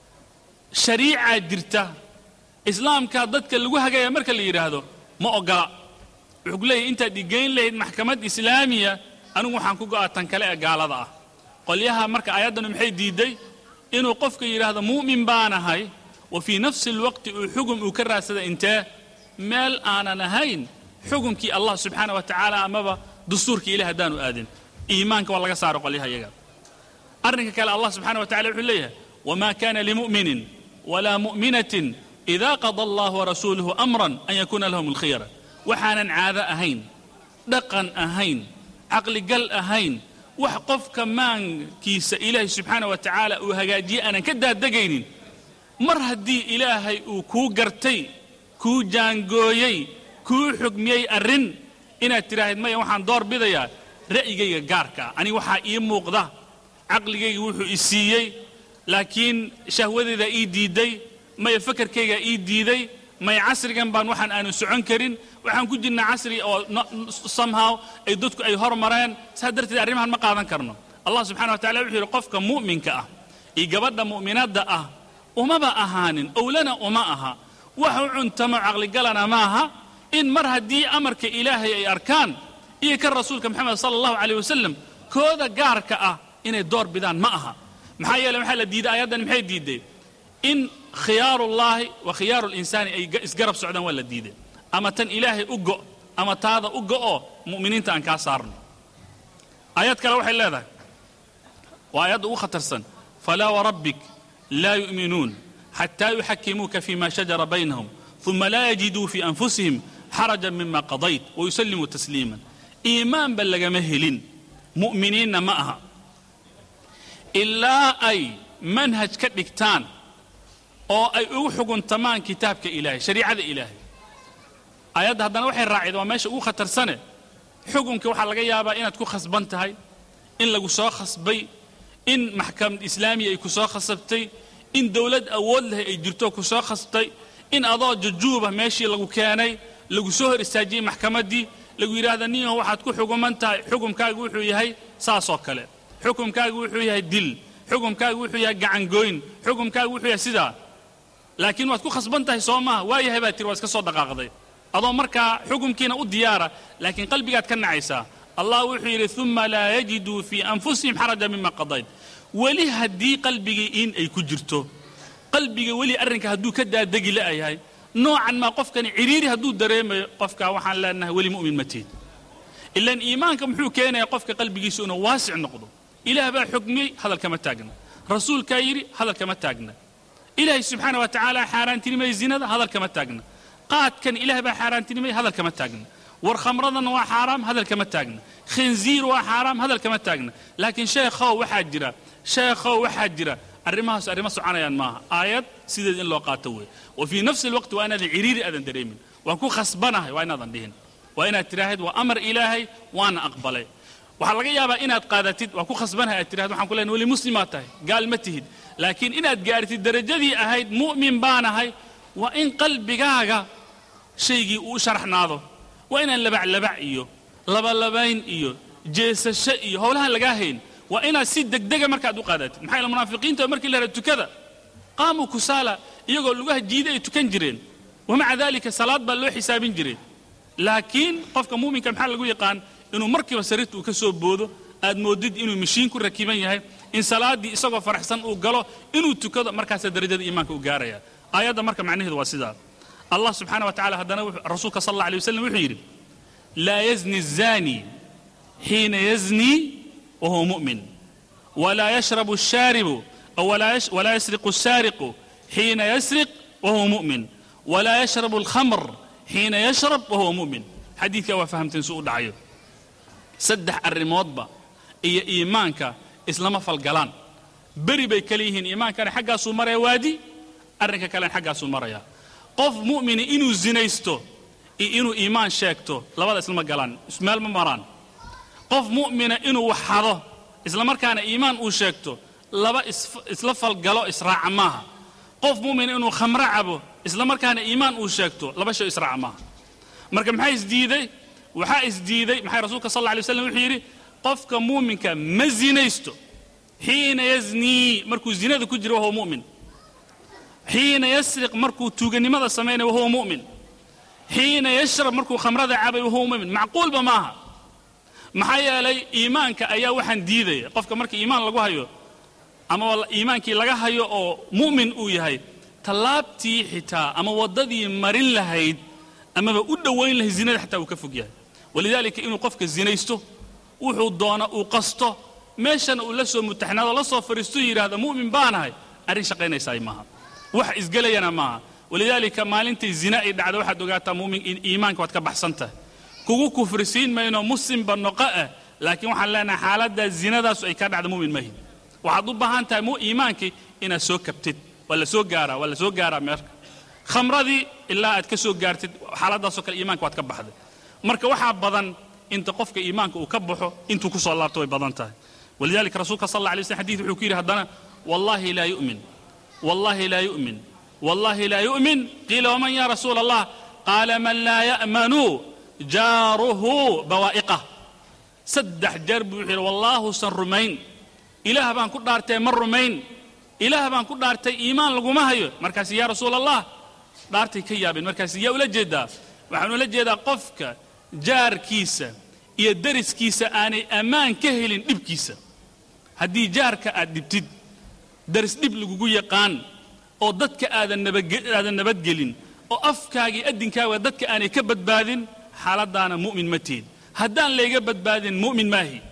shariicaa jirta islaamkaa dadka lagu hagaya marka la yidhaahdo ma ogola wuxuu ku leeyahy intaad igeyn lahayd maxkamad islaamiya anigu waxaan ku go'a tan kale ee gaalada ah qolyaha marka aayaddanu maxay diidday inuu qofka yidhaahdo mu'min baanahay wa fii nafsi alwaqti uu xugum uu ka raadsada intee meel aanan ahayn xugumkii allah subxaana wa tacaala amaba dastuurkii ilahi haddaanu aadin iimaanka waa laga saaro qolyaha iyaga arrinka kale allah subxana wa tacala wuxuu leeyahay wma kana limu'minin walaa mu'minatin ida qada allah warasuuluhu amran an yakuuna lahum alkhiyara waxaanan caado ahayn dhaqan ahayn caqligal ahayn wax qofka maankiisa ilaahay subxaana wa tacaala uu hagaajiye aanan ka daadegaynin mar haddii ilaahay uu kuu gartay kuu jaangooyey kuu xugmiyey arrin inaad tidhaahid maya waxaan door bidayaa ra'yigayga gaarka ah aniga waxaa ii muuqda caqligayga wuxuu i siiyey laakiin shahwadaydaa ii diidday maya fakarkaygaa ii diiday maya casrigan baan waxaan aanu socon karin waxaan ku jirnaa casri oo somehow ay dadku ay hormareen saa darteed arrimahan ma qaadan karno allah subxana wa tacala wuxuu yidhi qofka mu'minka ah iyo gabadha mu'minadda ah umaba ahaanin owlana uma aha wax u cuntamo caqligalana maaha in mar haddii amarka ilaahay ay arkaan iyo kan rasuulka moxamed sala allahu caleyh wasalam kooda gaarka ah inay door bidaan ma aha maxaa yeele waxaa la diiday ayaddan maxay diiday in khiyaarullaahi wa khiyaaru linsaani ay isgarab socdaan waa la diiday ama tan ilaahay u go' ama taada u go'oo mu'miniinta aan kaa saarno aayad kale waxay leedahay waa aayadda ugu khatarsan falaa warabbik laa yu'minuun xataa yuxakimuuka fima shajara baynahum uma laa yajiduu fii anfusihim xarajan mima qadayt wayusallimuu tasliiman iimaanba lagama helin mu'miniinna ma aha ilaa ay manhaj ka dhigtaan oo ay ugu xuguntamaan kitaabka ilaahay shariicada ilaahay aayadda haddana waxay raacid waa meesha ugu khatarsane xukunka waxaa laga yaabaa inaad ku khasban tahay in lagu soo khasbay in maxkamad islaamiya ay ku soo khasabtay in dowlad awood leh ay jirto ku soo khasbtay in adoo jujuuba meeshii lagu keenay lagu soo hor istaajiyey maxkamaddii lagu yidhaahda ninyaho waxaad ku xuguman tahay xukumkaagu wuxuu yahay saasoo kale xukumkaagu wuxuu yahay dil xukumkaagu wuxuu yahay gacangooyn xukumkaagu wuxuu yahay sidaa laakiin waad ku khasban tahay soo maaha waayahay baa tiri waa iska soo dhaqaaqday adoo markaa xukumkiina u diyaara laakiin qalbigaad ka nacaysaa allah wuxuu yidhi uma laa yajiduu fii anfusihim xaraja mima qadayd weli haddii qalbigii in ay ku jirto qalbiga weli arrinka hadduu ka daadegi la'yahay noocan maa qofkani ciriiri hadduu dareemayo qofka waxaan leenahay weli mu'min ma tiid ilaan iimaanka muxuu keenayaa qofka qalbigiisu inuu waasic noqdo ilaah baa xukmiyey hadal kama taagna rasuulkaa yidhi hadal kama taagna ilaahay subxaana wa tacaala xaaraantinimay zinada hadal kama taagna qaadkan ilaah baa xaaraantinimay hadal kama taagna war khamradan waa xaaraam hadal kama taagna khinziir waa xaaraam hadal kama taagna laakiin sheekhow waxaa jira sheekhow waxaa jira arrimahaas arrimo soconayaan maaha aayad sideed in loo qaato wey wa fii nafsi alwaqti waa inaadan ciriiri aadan dareemin waan ku khasbanahay waa inaadan dhihin waa inaad tidhaahid waa amar ilaahay waana aqbalay waxaa laga yaabaa inaad qaadatid waa ku khasbanahay aad tidhahid waxaan ku leenahay weli muslimaad tahay gaal ma tihid laakiin inaad gaartid darajadii ahayd mu'min baanahay waa in qalbigaaga shaygii uu sharaxnaado waa inaan labaclabac iyo labalabayn iyo jeesasho iyo howlahan lagaa hayn waa inaad si degdega markaad u qaadatid maxaa yaele munaafiqiinta markii la hahda tukada qaamuu kusaala iyagoo lugaha jiida ay tukan jireen wamaca dalika salaad baa loo xisaabin jiray laakiin qofka muuminka maxaa lagu yaqaan inuu markiiba sariirta uu ka soo boodo aad moodid inuu mashiin ku rakiban yahay in salaaddii isagoo faraxsan uu galo inuu tukado markaasaa darajada iimaanka u gaaraya aayadda marka macnaheedu waa sidaa allah subxaana wa tacala haddana rasuulka sal alla alay wasalam wuxuu yidhi laa yazni الzani xiina yazni wahuwa mu'min walaa yashrabu الshaaribu walaa yasriqu الsaariqu xiina yasriq wahuwa mu'min walaa yashrabu الkhamr xiina yashrab wahuwa mu'min xadiidkaa waa fahamteen suu u dhacayo saddex arrimoodba iyo iimaanka islama falgalaan beri bay kale yihiin iimaankana xaggaasuu maraya waadi arrinka kalena xaggaasuu maraya qof mu'mini inuu zinaysto iyo inuu iimaan sheegto labada islama galaan ismeel ma maraan qof mu'mina inuu waxado islamarkaana iimaan uu sheegto laba isla falgalo israaca maaha qof mu'mina inuu khamro cabo islamarkaana iimaan uu sheegto laba shay israaca maaha marka maxaa isdiiday waxaa isdiiday maxay rasuulka sal alla alay waslam wuxuu yidhi qofka muuminka ma zinaysto xiina yaznii markuu zinada ku jiro wahuwa mu'min xiina yasriq markuu tuuganimada samaynayo wahuwa mu'min xiina yashrab markuu khamrada cabay wahuwa mu'min macquulba maaha maxaa yeelay iimaanka ayaa waxaan diidaya qofka marka iimaan lagu hayo ama iimaankii laga hayo oo mu'min uu yahay tallaabtii xitaa ama waddadii marin lahayd amaba u dhowayn lahayd zinada xataa uu ka fog yahay walidaalika inuu qofka zinaysto wuxuu doona uu qasto meeshana uu la soo mutaxnaado la soo fariisto yidhaahda mu'min baanahay arrin shaqaynaysaay maaha wax isgelayana maaha walidaalika maalintay zina ay dhacdo waxaad ogaataa mumin iimaanka waad ka baxsan tahay kugu kufrisiin mayno muslimba noqo ah laakiin waxaan leenahay xaaladdaa zinadaasu ay ka dhacda mumin mahin waxaad u baahan tahay iimaankii inaad soo kabtid waa la soo gaaraa waa la soo gaaraa meerka khamradii ilaa aad ka soo gaartid xaaladaasoo kale iimaanka waad ka baxday marka waxaa badan inta qofka iimaanka uu ka baxo intuu ku soo laabto way badan tahay walidalika rasuulka sal alla alay slam xadid wuxuu ku yidhi haddana wallahi laa yu'min wallahi laa yu'min wallahi laa yu'min qiila waman ya rasuula allah qaala man laa ya'manu jaaruhu bawaa'iqah saddex jeer buu wuxuu yidhi wallaahusan rumayn ilaah baan ku dhaartay ma rumayn ilaah baan ku dhaartay iimaan laguma hayo markaas yaa rasuula allah dhaartay ka yaabeen markaas yaa ula jeedaa waxaan ula jeedaa qofka jaarkiisa iyo dariskiisa aanay ammaan ka helin dhibkiisa haddii jaarka aad dhibtid daris dhib lagugu yaqaan oo dadka aadan nabadaadan nabadgelin oo afkaagii addinkaaga dadka aanay ka badbaadin xaaladdaana mu'min ma tihid haddaan layga badbaadin mu'min maahi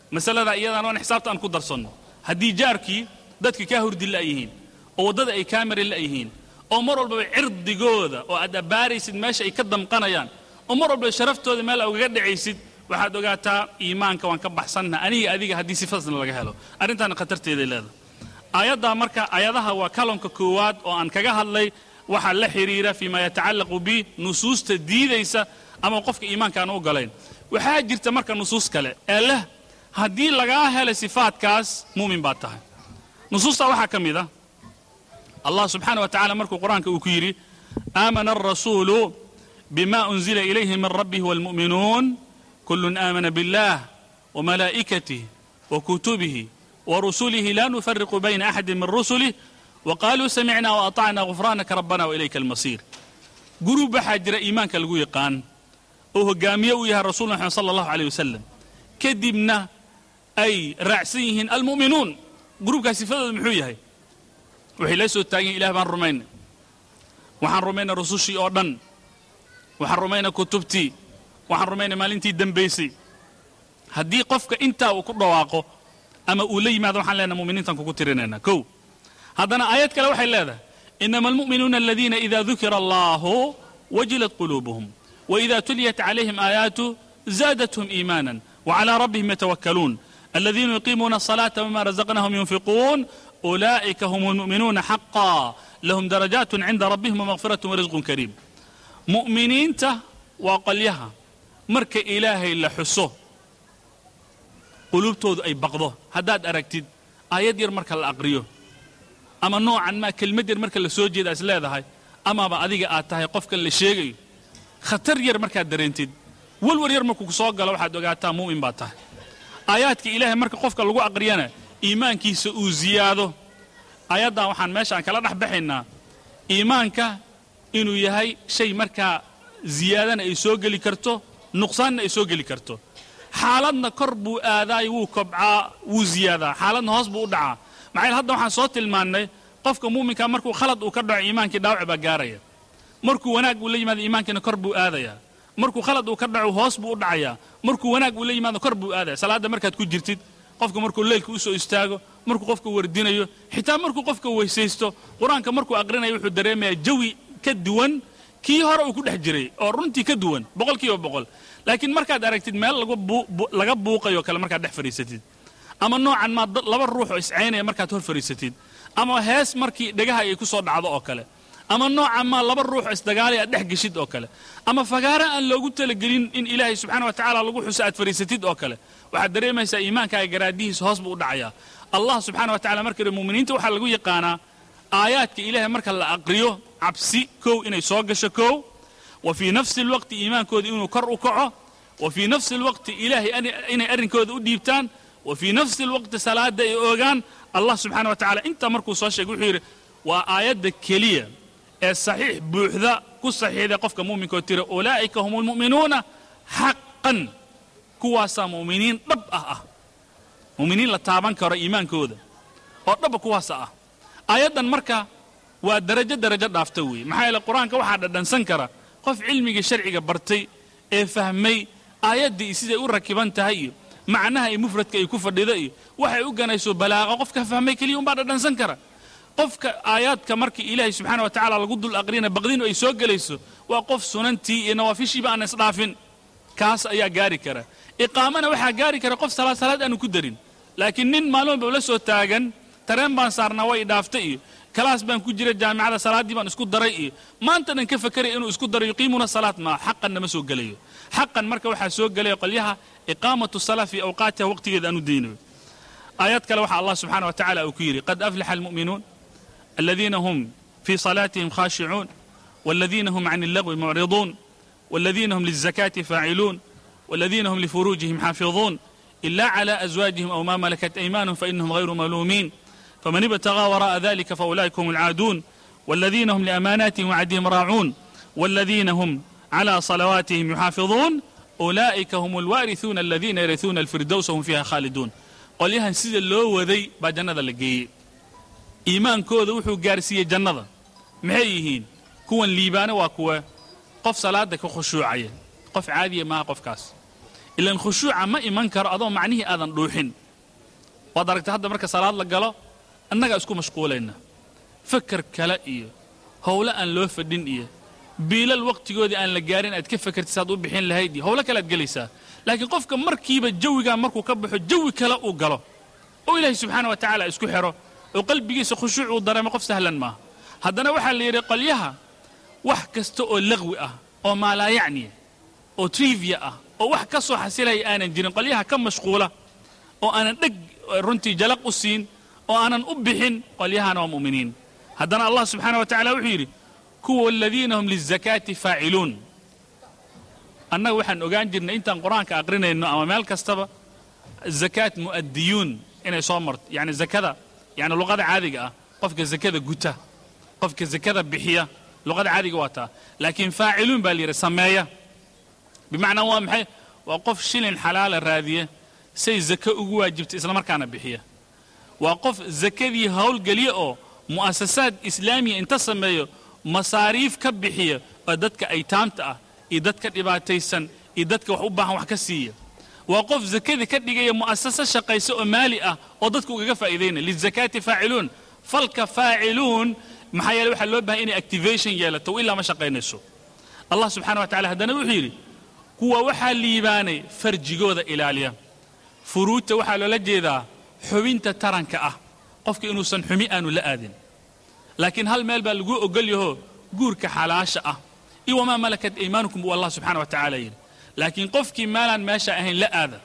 masalada iyadaan oon xisaabta aan ku darsanno haddii jaarkii dadka kaa hurdi la'yihiin oo waddada ay kaa mari la'yihiin oo mar walbaba cirdigooda oo aad abbaaraysid meesha ay ka damqanayaan oo mar walbaba sharaftooda meel aa ugaga dhacaysid waxaad ogaataa iimaanka waan ka baxsannaha aniga adiga haddii sifadasna laga helo arrintaana khatarteeday leedahay aayaddaa marka ayadaha waa kalonka koowaad oo aan kaga hadlay waxaa la xidhiira fiima yatacallaqu bi nusuusta diidaysa ama qofka iimaanka aan u ogolayn waxaa jirta marka nusuus kale ee leh haddii lagaa helay sifaadkaas mu'min baad tahay nusuustaa waxaa ka mid ah allah subxaana wa tacala markuu qur-aanka uu ku yidhi aamana alrasuulu bima unzila ilayhi min rabbihi waalmu'minuun kullun aamana billah wamalaa'ikatih wakutubihi warusulihi la nufariqu bayna axadi min rusulih waqaaluu samicna waatacna gufraanaka rabbana wailayka almasiir gurub waxaa jira iimaanka lagu yaqaan oo hogaamiye uu yahay rasul maxamed sala allahu aleyh wasalam kadibna ay raacsan yihiin almu'minuun gurubkaas sifadooda muxuu yahay waxay la soo taagan yihin ilah baan rumaynay waxaan rumaynay rusushii oo dhan waxaan rumaynay kutubtii waxaan rumaynay maalintii dembaysay haddii qofka intaa uu ku dhawaaqo ama uu la yimaado waxaan leenahay muminiintaan kugu tirinaynaa kow haddana aayad kale waxay leedahay inama almu'minuuna aladiina ida dukira allahu wajilat quluubuhum waida tuliyat calayhim aayaatu zaadathum iimaanan wacalى rabbihim yatawakkaluun aladiina yuqiimuuna الصalaata wma razaqnahum yunfiquun ulaa'ika hum almu'minuuna xaqa lahum darajaat cinda rabbihim wmaqfiraة warisqun kariim mu'miniinta waa qolyaha marka ilaahay la xuso quluubtoodu ay baqdo haddaad aragtid aayad yar marka la aqriyo ama noocan maa kelmad yar marka la soo jeeda is leedahay amaaba adiga aad tahay qofkan la sheegayo khatar yar markaad dareentid walwar yar markuu ku soo galo waxaad ogaataa mu'min baad tahay aayaadka ilaahay marka qofka lagu aqriyana iimaankiisa uu ziyaado aayaddan waxaan meeshaan kala dhex baxaynaa iimaanka inuu yahay shay markaa ziyaadana ay soo geli karto nuqsaanna ay soo geli karto xaaladna kor buu aadaay wuu kobcaa wuu ziyaadaa xaaladna hoos buu u dhacaa maxaa hadda waxaan soo tilmaannay qofka muuminka markuu khalad uu ka dhaco iimaankii dhaawac baa gaaraya markuu wanaag uu la yimaado iimaankiina kor buu aadayaa markuu khalad uu ka dhaco hoos buu u dhacayaa markuu wanaag uu la yimaado kor buu aadaya salaadda markaad ku jirtid qofka markuu leylka u soo istaago markuu qofka wardinayo xitaa markuu qofka weysaysto qur-aanka markuu aqrinayo wuxuu dareemayaa jawi ka duwan kii hore uu ku dhex jiray oo runtii ka duwan boqol kiiba boqol laakiin markaad aragtid meel laga buuqayo kale markaad dhex fadhiisatid ama noocan maa laba ruux oo iscaynaya markaad hor fadhiisatid ama hees markii dhegaha ay ku soo dhacdo oo kale ama noocan maa laba ruux oo isdagaalay aad dhex geshid oo kale ama fagaara aan loogu talagelin in ilaahay subxana wa tacaala lagu xuso aad fadhiisatid oo kale waxaad dareemaysaa iimaankaaga garaadihiisa hoos buu u dhacayaa allah subxaana wa tacala marka muminiinta waxaa lagu yaqaanaa aayaadka ilaahay marka la aqriyo cabsi kow inay soo gasho kow wa fii nafsi alwaqti iimaankooda inuu kor u kaco wa fii nafsi alwaqti ilaahay inay arrinkooda u dhiibtaan wa fii nafsi alwaqti salaada ay oogaan allah subxana wa tacala intaa markuu soo sheegay wuxuu yidhi waa aayadda keliya ee saxiix buuxda ku saxiixday qofka mu'minkaoo tira ulaa'ika hum almu'minuuna xaqan kuwaasaa mu'miniin dhab ah ah mu'miniin la taaban karo iimaankooda oo dhabba kuwaasa ah aayaddan marka waa darajo darajo dhaafta weeye maxaa yeele qur-aanka waxaa dhadhansan kara qof cilmigii sharciga bartay ee fahmay aayaddii siday u rakiban tahay iyo macnaha iyo mufradka ay ku fadhida iyo waxay u ganayso balaaqa qofka fahmay keliya umbaa dhadhansan kara qofka aayaadka markii ilaahay subxaana wa tacaala lagu dul aqrina baqdinu ay soo gelayso waa qof sunantii iyo nawaafishiiba aan isdhaafin kaas ayaa gaari kara iqaamana waxaa gaari kara qof salaad salaad aanu ku darin laakiin nin maalin walba la soo taagan tareen baan saarnaa way idhaaftay iyo kalaas baan ku jira jaamicada salaaddii baan isku daray iyo maanta dhan ka fakeraya inuu isku daro yuqiimuuna salaad maa xaqanna ma soo gelayo xaqan marka waxaa soo gelaya qolyaha iqaamatu salaa fii awqaatiha waqtigeeda aanu daynayo aayad kale waxaa allah subxaana wa tacala uu ku yidhi qad aflaxa almu'minuun aladiina hum fii salaatihim khaashicuun والذين هم عن اللغو معرضون والذين هم للزكاة فاعلون والذين هم لفروجهم حافظون إلا على أزواجهم أو ما ملكت أيمانهم فإنهم غير ملومين فمن ابتغى وراء ذلك فأولئك هم العادون والذين هم لأماناتهم وعدهم راعون والذين هم على صلواتهم يحافظون أولئك هم الوارثون الذين يرثون الفردوس هم فيها خالدون qolyahan sida loo waday baa jannada la geeyey iimaankooda wuxuu gaarsiiyey jannada maxay yihiin kuwan liibaana waa kuwa qof salaada ka khushuucaya qof caadiya maaha qofkaas ilan khushuuca ma iman karo adoo macnihii aadan dhuuxin waad aragtay hadda marka salaad la galo annagaa isku mashquulayna fakar kale iyo howlo aan loo fadhin iyo biilal wakhtigoodii aan la gaarin aad ka fakartid saad u bixin lahayd iyo howlo kale aad gelaysaa laakiin qofka markiiba jawigaa markuu ka baxo jawi kale uu galo oo ilaahay subxaana wa tacaala isku xidho oo qalbigiisa khushuuc uu dareemo qof sahlan maaha haddana waxaa la yidhi qolyaha wax kasta oo laqwi ah oo maalaayacniya oo trivia ah oo wax ka soo xasilaya aanan jirin qolyaha ka mashquula oo aanan dheg runtii jalaq u siin oo aanan u bixin qolyahana waa mu'miniin haddana allah subxaana wa tacala wuxuu yidhi kuwa aladiina hum lizakaati faaciluun annaga waxaan ogaan jirnay intaan qur-aanka aqrinayno ama meel kastaba zakaat mu'adiyuun inay soo marto yani zakada yani luqada caadiga ah qofka zakada guta qofka zakada bixiya luqada caadiga waa taa laakiin faaciluun baa la yidhi sameeya bimacnaa waa maxay waa qof shilin xalaala raadiya say zake ugu waajibta islamarkaana bixiya waa qof zakadii howlgeliya oo mu'asasaad islaamiya inta sameeyo masaariif ka bixiya oo dadka aytaamta ah iyo dadka dhibaataysan iyo dadka wax u baahan wax ka siiya waa qof zakadii ka dhigaya mu'asasa shaqaysa oo maali ah oo dadka ugaga faa'iidaynaya lizakaati faaciluun falka faaciluun maxaa yeele waxaa loo bahay inay activation yeelato ilaa ma shaqaynayso allah subxana wa tacala haddana wuxuu yidhi kuwa waxaa liibaanay farjigooda ilaaliya furuudta waxaa loola jeedaa xubinta taranka ah qofka inuusan xumi aanu la aadin laakiin hal meel baa lagu ogol yaho guurka xalaasha ah iyo wamaa malakat aymaanukum buu allah subxana wa tacaala yidhi laakiin qofkii maalaan meesha ahayn la aada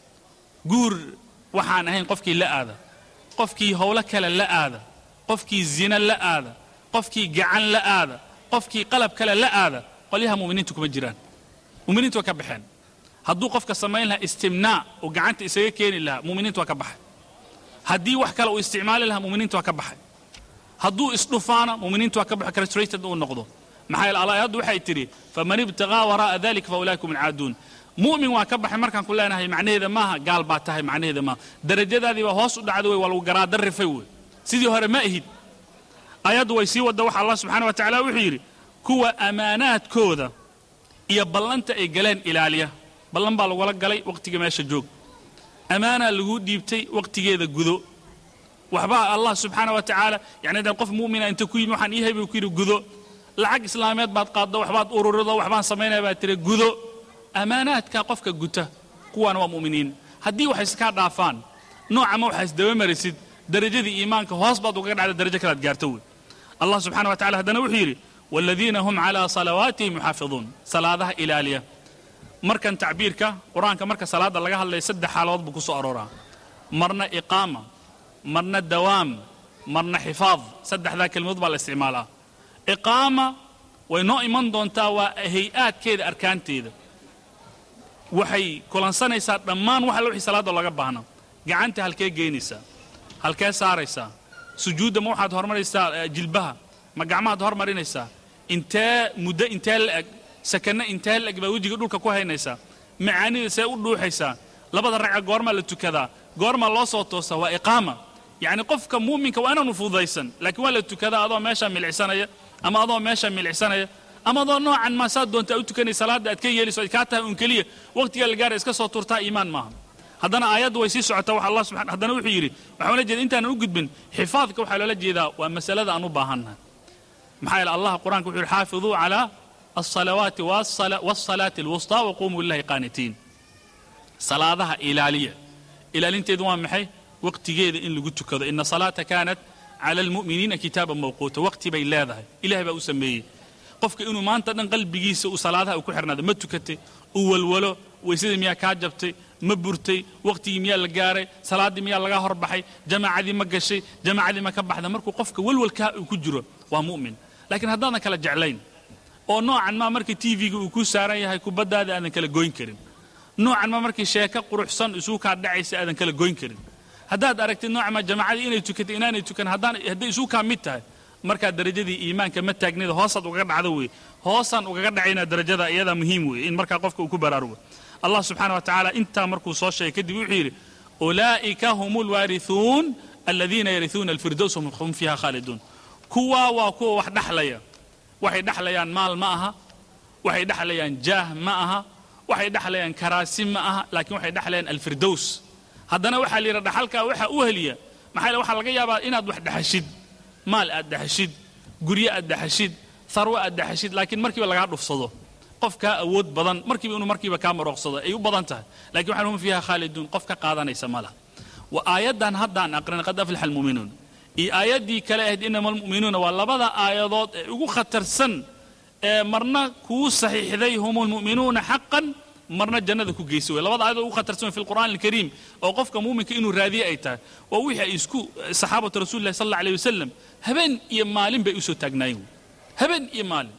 guur waxaan ahayn qofkii la aada qofkii howlo kale la aada qofkii zina la aada qofkii gacan la aada qofkii qalab kale la aada qolyaha mu'miniinta kuma jiraan mu'miniintu waa ka baxeen hadduu qofka samayn lahaa istimnaa uu gacanta isaga keeni lahaa mu'miniintu waa ka baxay haddii wax kale uu isticmaali lahaa mu'miniintu waa ka baxay hadduu isdhufaana mu'miniintu waa ka baxay castrated uu noqdo maxaa yeele aayaddu waxay tidhi faman ibtaqaa waraa'a dalika fa ulaaika hum alcaaduun mu'min waa ka baxay markaan ku leenahay macnaheeda maaha gaal baa tahay macnaheeda maaha darajadaadii baa hoos u dhacda wey waa lagu garaadarrifay wey sidii hore ma ahid ayaddu way sii wadda waxa allah subxana wa tacala wuxuu yidhi kuwa ammaanaadkooda iyo ballanta ay galeen ilaaliya ballan baa lagula galay wakhtiga meesha joog ammaanaa laguu dhiibtay wakhtigeeda gudo waxbaa allah subxaana wa tacaala yani dee qof mu'mina inta ku yimi waxaan ii hay buu ku yidhi gudo lacag islaameed baad qaaddo waxbaad ururido waxbaan samaynaya baad tiri gudo ammaanaadka qofka guta kuwaana waa mu'miniin haddii waxay iskaa dhaafaan noocama waxaa isdaba marisid darajadii iimaanka hoos baad ugaga dhacda darajo kalaad gaarto wey allah subxana wa tacala haddana wuxuu yidhi waaladiina hum calaa salawaatihim yuxaafiduun salaadaha ilaaliya markan tacbiirka qur-aanka marka salaadda laga hadlaya saddex xaaladood buu ku soo arooraa marna iqaama marna dawaam marna xifaad saddexdaa kelmadood baa la isticmaalaa iqaama way noo iman doontaa waa hay-aadkeeda arkaanteeda waxay kulansanaysaa dhammaan wax alla wixii salaadda laga baahna gacanta halkee geynaysaa halkee saaraysaa sujuudda ma waxaad hormaraysaa jilbaha ma gacmahaad hormarinaysaa intee muddo intee la eg sakanno intee la eg baa wejiga dhulka ku haynaysaa macaanida see u dhuuxaysaa labada ragca goormaa la tukadaa goormaa loo soo toosaa waa iqaama yacni qofka muuminka waa inaanu fududaysan laakiin waa la tukadaa adoo meeshaa milicsanaya ama adoo meeshaa milicsanaya ama adoo noocan maa saad doontaa u tukanay salaadda aad ka yeelayso ay kaa tahay un keliya wakhtiga la gaara iska soo turtaa iimaan maaha haddana aayaddu way sii socotaa waxa allah subxana haddana wuxuu yidhi waxaa loola jeeda intaanan u gudbin xifaadka waxaa loola jeedaa waa masalada aan u baahannahay maxaa yeele allah qur-aanka wuxuu yidhi xaafiduu calaa alsalawaati waasalaati alwustaa waquumuu lillahi qaanitiin salaadaha ilaaliya ilaalinteedu waa maxay waqtigeeda in lagu tukado ina salaata kaanat cala almu'miniina kitaaban mawquuta waqti bay leedahay ilahay baa u sameeyey qofka inuu maanta dhan qalbigiisa uu salaadaha uu ku xirnaado ma tukatay uu walwalo weysadii miyaa kaa jabtay ma burtay wakhtigii miyaa la gaaray salaaddii miyaa laga horbaxay jamaacadii ma gashay jamaacadii ma ka baxda markuu qofka walwalkaa uu ku jiro waa mu'min laakiin haddaadan kala jeclayn oo noocan maa markii tv-ga uu ku saaran yahay kubaddaada aadan kala goyn karin noocan ma markii sheeko quruxsan isuu kaa dhacaysa aadan kala goyn karin haddaad aragtid noocan ma jamaacadii inay tukatay inaanay tukan haddaan hadday isuu kaa mid tahay markaa darajadii iimaanka ma taagnida hoosaad ugaga dhacdo wey hoosaan ugaga dhacaynaa darajada iyadaa muhiim weeye in markaa qofka uu ku baraarugo allah subxaana wa tacaala intaa markuu soo sheegay kadib wuxuu yidhi ulaa'ika hum alwaarihuun aladiina yarihuuna alfirdows hum fiiha khaaliduun kuwaa waa kuwa wax dhaxlaya waxay dhexlayaan maal ma aha waxay dhexlayaan jaah ma aha waxay dhexlayaan karaasi ma aha laakiin waxay dhexlayaan alfirdows haddana waxaa la yidhi dhaxalkaa waxa u heliya maxaa yeele waxaa laga yaabaa inaad wax dhexashid maal aad dhexashid guryo aad dhexashid tharwo aad dhexashid laakiin markiiba lagaa dhufsado qof kaa awood badan markiiba inuu markiiba kaa marooqsado ay u badan tahay lakin waxaan hum fiiha khaaliduun qof ka qaadanaysa ma laha wa aayaddan haddaan aqrin qad aflaxa almu'minuun iyo aayaddii kale ahayd inama almu'minuuna waa labada aayadood ee ugu khatarsan ee marna kuu saxiixday hum lmu'minuuna xaqan marna jannada ku geysa wey labada aayadood ugu khatarsan wey fi lqur'aan alkariim oo qofka muuminka inuu raadiye ay tahay waa wixii ay isku saxaabatu rasuulillahi sal alla alayh wasalam habeen iyo maalin bay usoo taagnaayeen wey habeen iyo maalin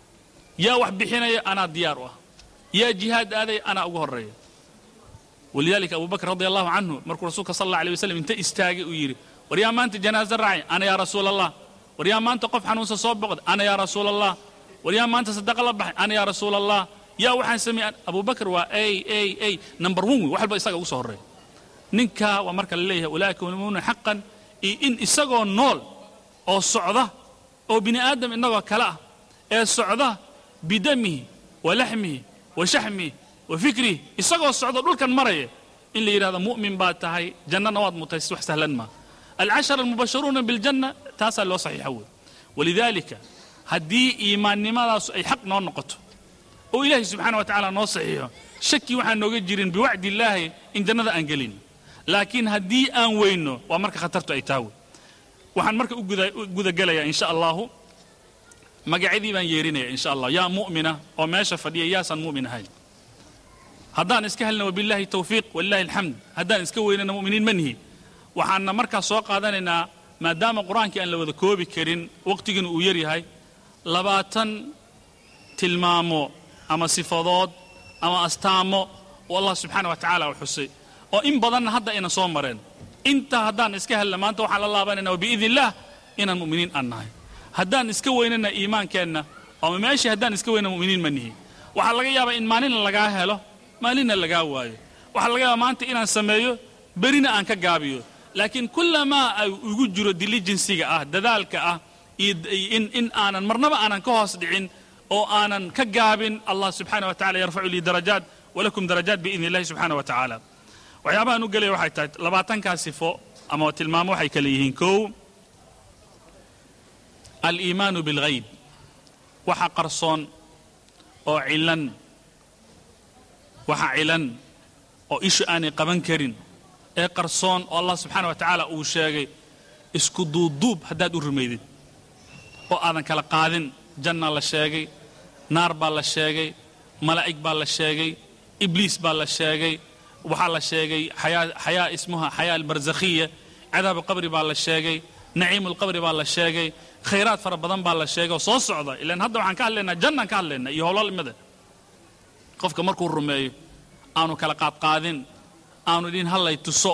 yaa wax bixinaya anaa diyaar u ah yaa jihaad aaday anaa ugu horreeya walidalika abu bakr radi allahu canhu markuu rasuulka sal alla alay wasalam inta istaagay uu yidhi war yaa maanta janaaza raacay ana yaa rasuula allah war yaa maanta qof xanuunsan soo boqday ana yaa rasuula allah war yaa maanta sadaqa la baxay ana yaa rasuula allah yaa waxaan sameeyey abu bakr waa ay ay ay number one wey wax walba isaga ugu soo horreeya ninkaa waa marka la leeyahay ulaa'ika humulmu'minuuna xaqan iyo in isagoo nool oo socda oo bini aadam innagoo kale ah ee socda bidamihi wa laxmihi wa shaxmihi wa fikrihi isagoo socda dhulkan maraya in la yidhahdo mu'min baad tahay jannana waad mutaysid wax sahlan maa alcashara almubasharuuna biljanna taasaa loo saxiixa wey walidaalika haddii iimaannimadaas ay xaq noo noqoto oo ilaahay subxaana wa tacaala noo saxiixo shaki waxaan nooga jirin biwacdi illaahi in jannada aan gelin laakiin haddii aan weyno waa marka khatartu ay taa wey waxaan marka u gudagelayaa insha allahu magacyadii baan yeerinaya insha allah yaa mu'mina oo meesha fadhiya yaasaan mu'min ahayn haddaan iska helna wabillahi tawfiiq walilahi alxamd haddaan iska weynana mu'miniin ma nihi waxaanna markaas soo qaadanaynaa maadaama qur-aankii aan la wada koobi karin waqtigiina uu yar yahay labaatan tilmaamo ama sifadood ama astaamo oo allah subxaana wa tacaala u xusay oo in badanna hadda ayna soo mareen intaa haddaan iska helna maanta waxaan la laabanaynaa wabiidni illaah inaan mu'miniin aan nahay haddaan iska weynana iimaankeenna ama meeshii haddaan iska weyna mu'miniin ma nihi waxaa laga yaabaa in maalinna lagaa helo maalinna lagaa waayo waxaa laga yaabaa maanta inaan sameeyo berina aan ka gaabiyo laakiin kullamaa ay igu jiro diligensiga ah dadaalka ah iyo in, in aanan marnaba aanan ka hoos dhicin oo aanan ka gaabin allah subxaana wa tacala yarfacu lii darajaat walakum darajaat biidni illahi subxaana wa tacaala waxyaabahaan u gelaya waxay tahay labaatankaa sifo ama tilmaamo waxay kale yihiin kow aliimaanu bilghayb waxa qarsoon oo cilan waxa cilan oo ishu aanay qaban karin ee qarsoon oo allah subxaana wa tacaala uu sheegay isku duubduub haddaad u rumaydid oo aadan kala qaadin janna la sheegay naar baa la sheegay malaa'ig baa la sheegay ibliis baa la sheegay waxaa la sheegay xayaa ismuha xayaa albarsakhiya cadaabu qabri baa la sheegay naciimu lqabri baa la sheegay khayraad fara badan baa la sheegay oo soo socda ilaan hadda waxaan ka hadlaynaa jannaan ka hadlaynaa iyo howlalimada qofka markuu rumeeyo aanu kala qaadqaadin aanu dhin hallay tuso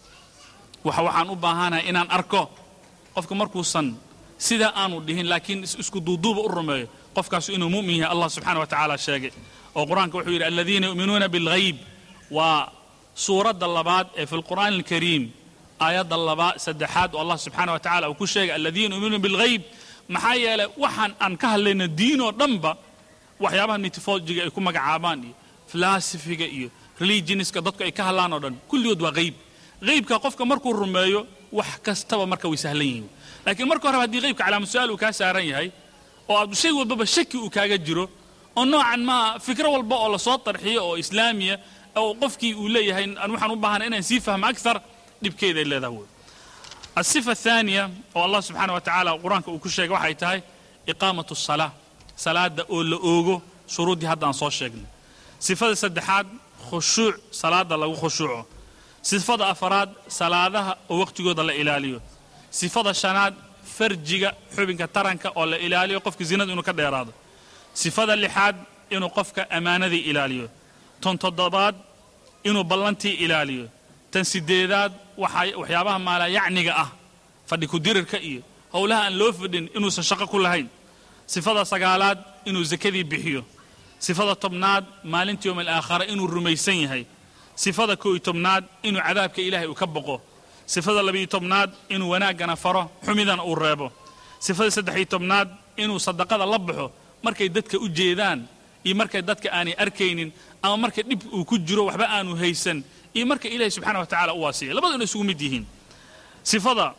waxa waxaan u baahanahay inaan arko qofka markuusan sidaa aanu dhihin laakiin isku duuduuba u rumeeyo qofkaasu inuu mu'min yahay allah subxana wa tacaala sheegay oo qur-aanka wuxuu yidhi aladiina yu'minuuna bilghayb waa suuradda labaad ee fi lqur'aani alkariim aayadda laba saddexaad oo allah subxaana wa tacala uu ku sheegay aladiina yu'minuuna bilghayb maxaa yeelay waxaan aan ka hadlayna diin oo dhanba waxyaabaha mitologiga ay ku magacaabaan iyo filasifiga iyo religioniska dadku ay ka hadlaan oo dhan kulligood waa hayb haybka qofka markuu rumeeyo wax kastaba marka way sahlan yihiin laakiin marka horeba haddii haybka calaamad su-aal uu kaa saaran yahay oo aad shay walbaba shaki uu kaaga jiro oo noocan maa fikro walba oo lasoo tarxiyo oo islaamiya oo qofkii uu leeyahay aan waxaan u baahana inaan sii fahmo akthar dhibkeeday leedahay wey asifa athaaniya oo allah subxaana wa tacaala qur-aanka uu ku sheegay waxay tahay iqaamatu salaa salaada oo la oogo shuruuddii hadda aan soo sheegnay sifada saddexaad khushuuc salaada lagu khushuuco sifada afaraad salaadaha oo waqtigooda la ilaaliyo sifada shanaad farjiga xubinka taranka oo la ilaaliyo qofka zinada inuu ka dheeraado sifada lixaad inuu qofka ammaanadii ilaaliyo tan toddobaad inuu ballantii ilaaliyo tan sideedaad waxyaabaha maalayacniga ah fadhi kudirirka iyo howlaha aan loo fadhin inuusan shaqo ku lahayn sifada sagaalaad inuu sakadii bixiyo sifada tobnaad maalinta yowm alaakhara inuu rumaysan yahay sifada koo iyo tobnaad inuu cadaabka ilaahay uu ka boqo sifada labiyo tobnaad inuu wanaaggana faro xumidana uu reebo sifada saddex iyo tobnaad inuu sadaqada la baxo markay dadka u jeedaan iyo markay dadka aanay arkaynin ama marka dhib uu ku jiro waxba aanu haysan iyo marka ilaahay subxaana wa tacaala u waasiya labaduna isugu mid yihiin sifada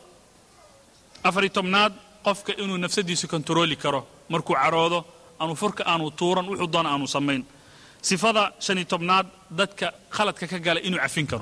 afari tobnaad qofka inuu nafsadiisu kontarooli karo markuu caroodo aanu furka aanu tuuran wuxuu doona aanu samayn sifada shani tobnaad dadka khaladka ka gala inuu cafin karo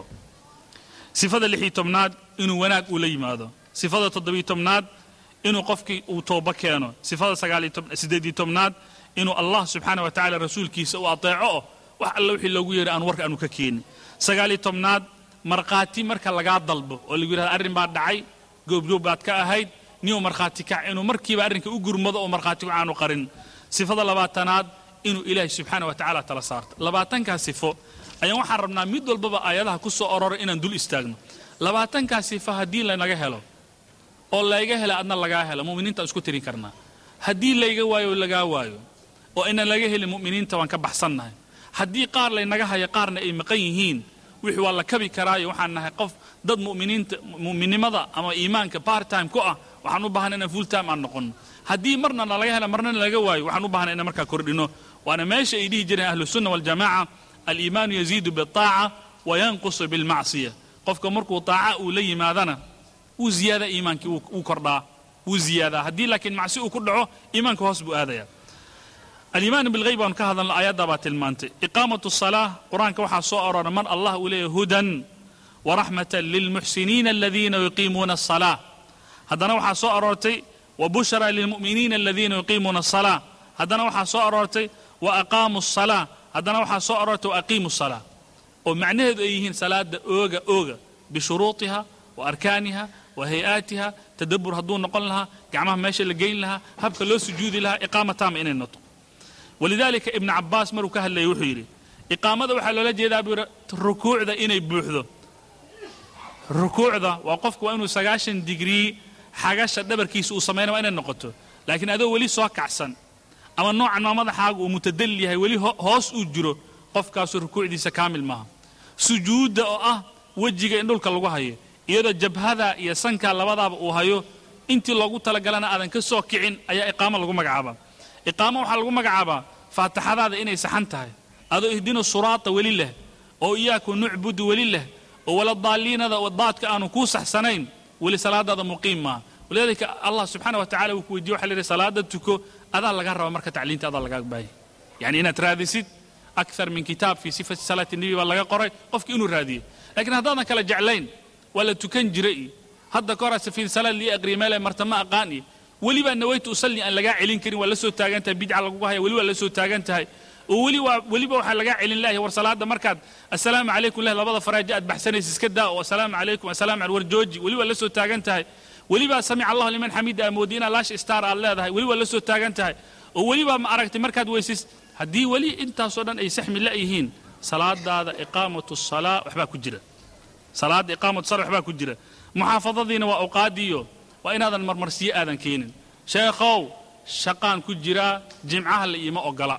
sifada lixii tobnaad inuu wanaag uu la yimaado sifada toddobii tobnaad inuu qofkii uu tooba keeno sifada sagaalsideedii tobnaad inuu allah subxaana wa tacala rasuulkiisa uu ateeco oo wax alle wixii loogu yeehay aan warka aanu ka keenin sagaalii tobnaad markhaati marka lagaa dalbo oo lagu yidhahdo arrin baa dhacay goobjoob baad ka ahayd niyuu markhaati kac inuu markiiba arrinka u gurmado oo markhaatigu aanu qarin sifada labaatanaad inuu ilaahay subxaana wa tacaala tala saarto labaatankaa sifo ayaan waxaan rabnaa mid walbaba aayadaha ku soo ororay inaan dul istaagno labaatankaa sifo haddii lanaga helo oo layga hela adna lagaa helo mu'miniinta aan isku tirin karnaa haddii layga waayo oo lagaa waayo oo inaan laga helin mu'miniinta waan ka baxsannahay haddii qaar laynaga hayo qaarna ay maqan yihiin wixii waa la kabi karaayo waxaan nahay qof dad mu'miniinta mu'minnimada ama iimaanka part time ku ah waxaan u baahanay inaan full time aan noqonno haddii marna nalaga hela marna nalaga waayo waxaan u baahanay inaan markaa kordhino waana meesha ay dhihi jireen ahlusunna waljamaaca aliimaanu yaziidu biaaca wa yanqusu bilmacsiya qofka markuu taaca uu la yimaadana wuu ziyaada iimaankii wuu kordhaa wuu ziyaadaa haddii laakiin macsi uu ku dhaco iimaanka hoos buu aadaya aliimaan bilghayb baanu ka hadalno aayaddaa baa tilmaantay iqaamatu salaa qur-aanka waxaa soo aroora mar allah uu leeyahy hudan waraxmatan lilmuxsiniina aladiina yuqiimuuna asalaa haddana waxaa soo aroortay wabushra lilmu'miniina aladiina yuqiimuuna asalaa haddana waxaa soo aroortay wa aqaamu asalaa haddana waxaa soo aroortay wa aqiimu salaa oo macnaheedu ay yihiin salaada ooga ooga bishuruutiha wa arkaaniha wa hay-aatiha tadabbur hadduu noqon lahaa gacmaha meesha la geyn lahaa habka loo sujuudi lahaa iqaama taama inay noto walidaalika ibnu cabbaas maruu ka hadlayay wuxuu yidhi iqaamada waxaa loola jeedaa buu yidhi rukuucda inay buuxdo rukuucda waa qofku waa inuu sagaashan digrii xagasha dhabarkiisa uu samaynaya waa inay noqoto laakiin adoo weli soo kacsan ama noocan maa madaxaaga uu mutadallil yahay weli hoos uu jiro qofkaasu rukuucdiisa kaamil maaha sujuudda oo ah wejiga in dhulka lagu hayo iyadoo jabhada iyo sanka labadaaba uu hayo intii loogu talagalana aadan ka soo kicin ayaa iqaamo lagu magacaabaa iqaamo waxaa lagu magacaabaa faatixadaada inay saxan tahay adoo ihdina suraata weli leh oo iyaaku nucbudu weli leh oo wala daaliinada oo daadka aanu kuu saxsanayn weli salaadaada muqiim maaha walidaalika allah subxaana wa tacala wuu ku weydiye waxa la yidhi salaada tuko adaa laga raba marka tacliinta adaa lagaa baahaya yani inaad raadisid akthar min kitaab fii sifati salaati nebi baa laga qoray qofki inuu raadiyo laakiin haddaadan kala jeclayn waa la tukan jira iyo hadda kahora safiin salaad lii aqriya meele marta ma aqaan iyo welibaa nawaytu usalli aan lagaa celin karin waa la soo taagan tahay bidca lagugu haya weli waa la soo taagan tahay oo weli waa weliba waxaa lagaa celin lahay war salaada markaad assalaamu calaykum leh labada faraajo aad baxsanaysa iska daa oo assalaamu calaykum assalaamu al war jooji weli waa la soo taagan tahay welibaa samica allahu liman xamida amoodi inaad laash star aad leedahay weli waa la soo taagan tahay oo welibaa ma aragtay markaad weysis haddii weli intaasoo dhan ay saxmi la yihiin salaadaada iqaamatu salaa waxbaa ku jira salaadda iqaamatu sala waxbaa ku jira muxaafadadiina waa awqaadiyo waa inaadan marmarsiyo aadan keenin sheekhow shaqaan ku jiraa jimcaha la iima ogola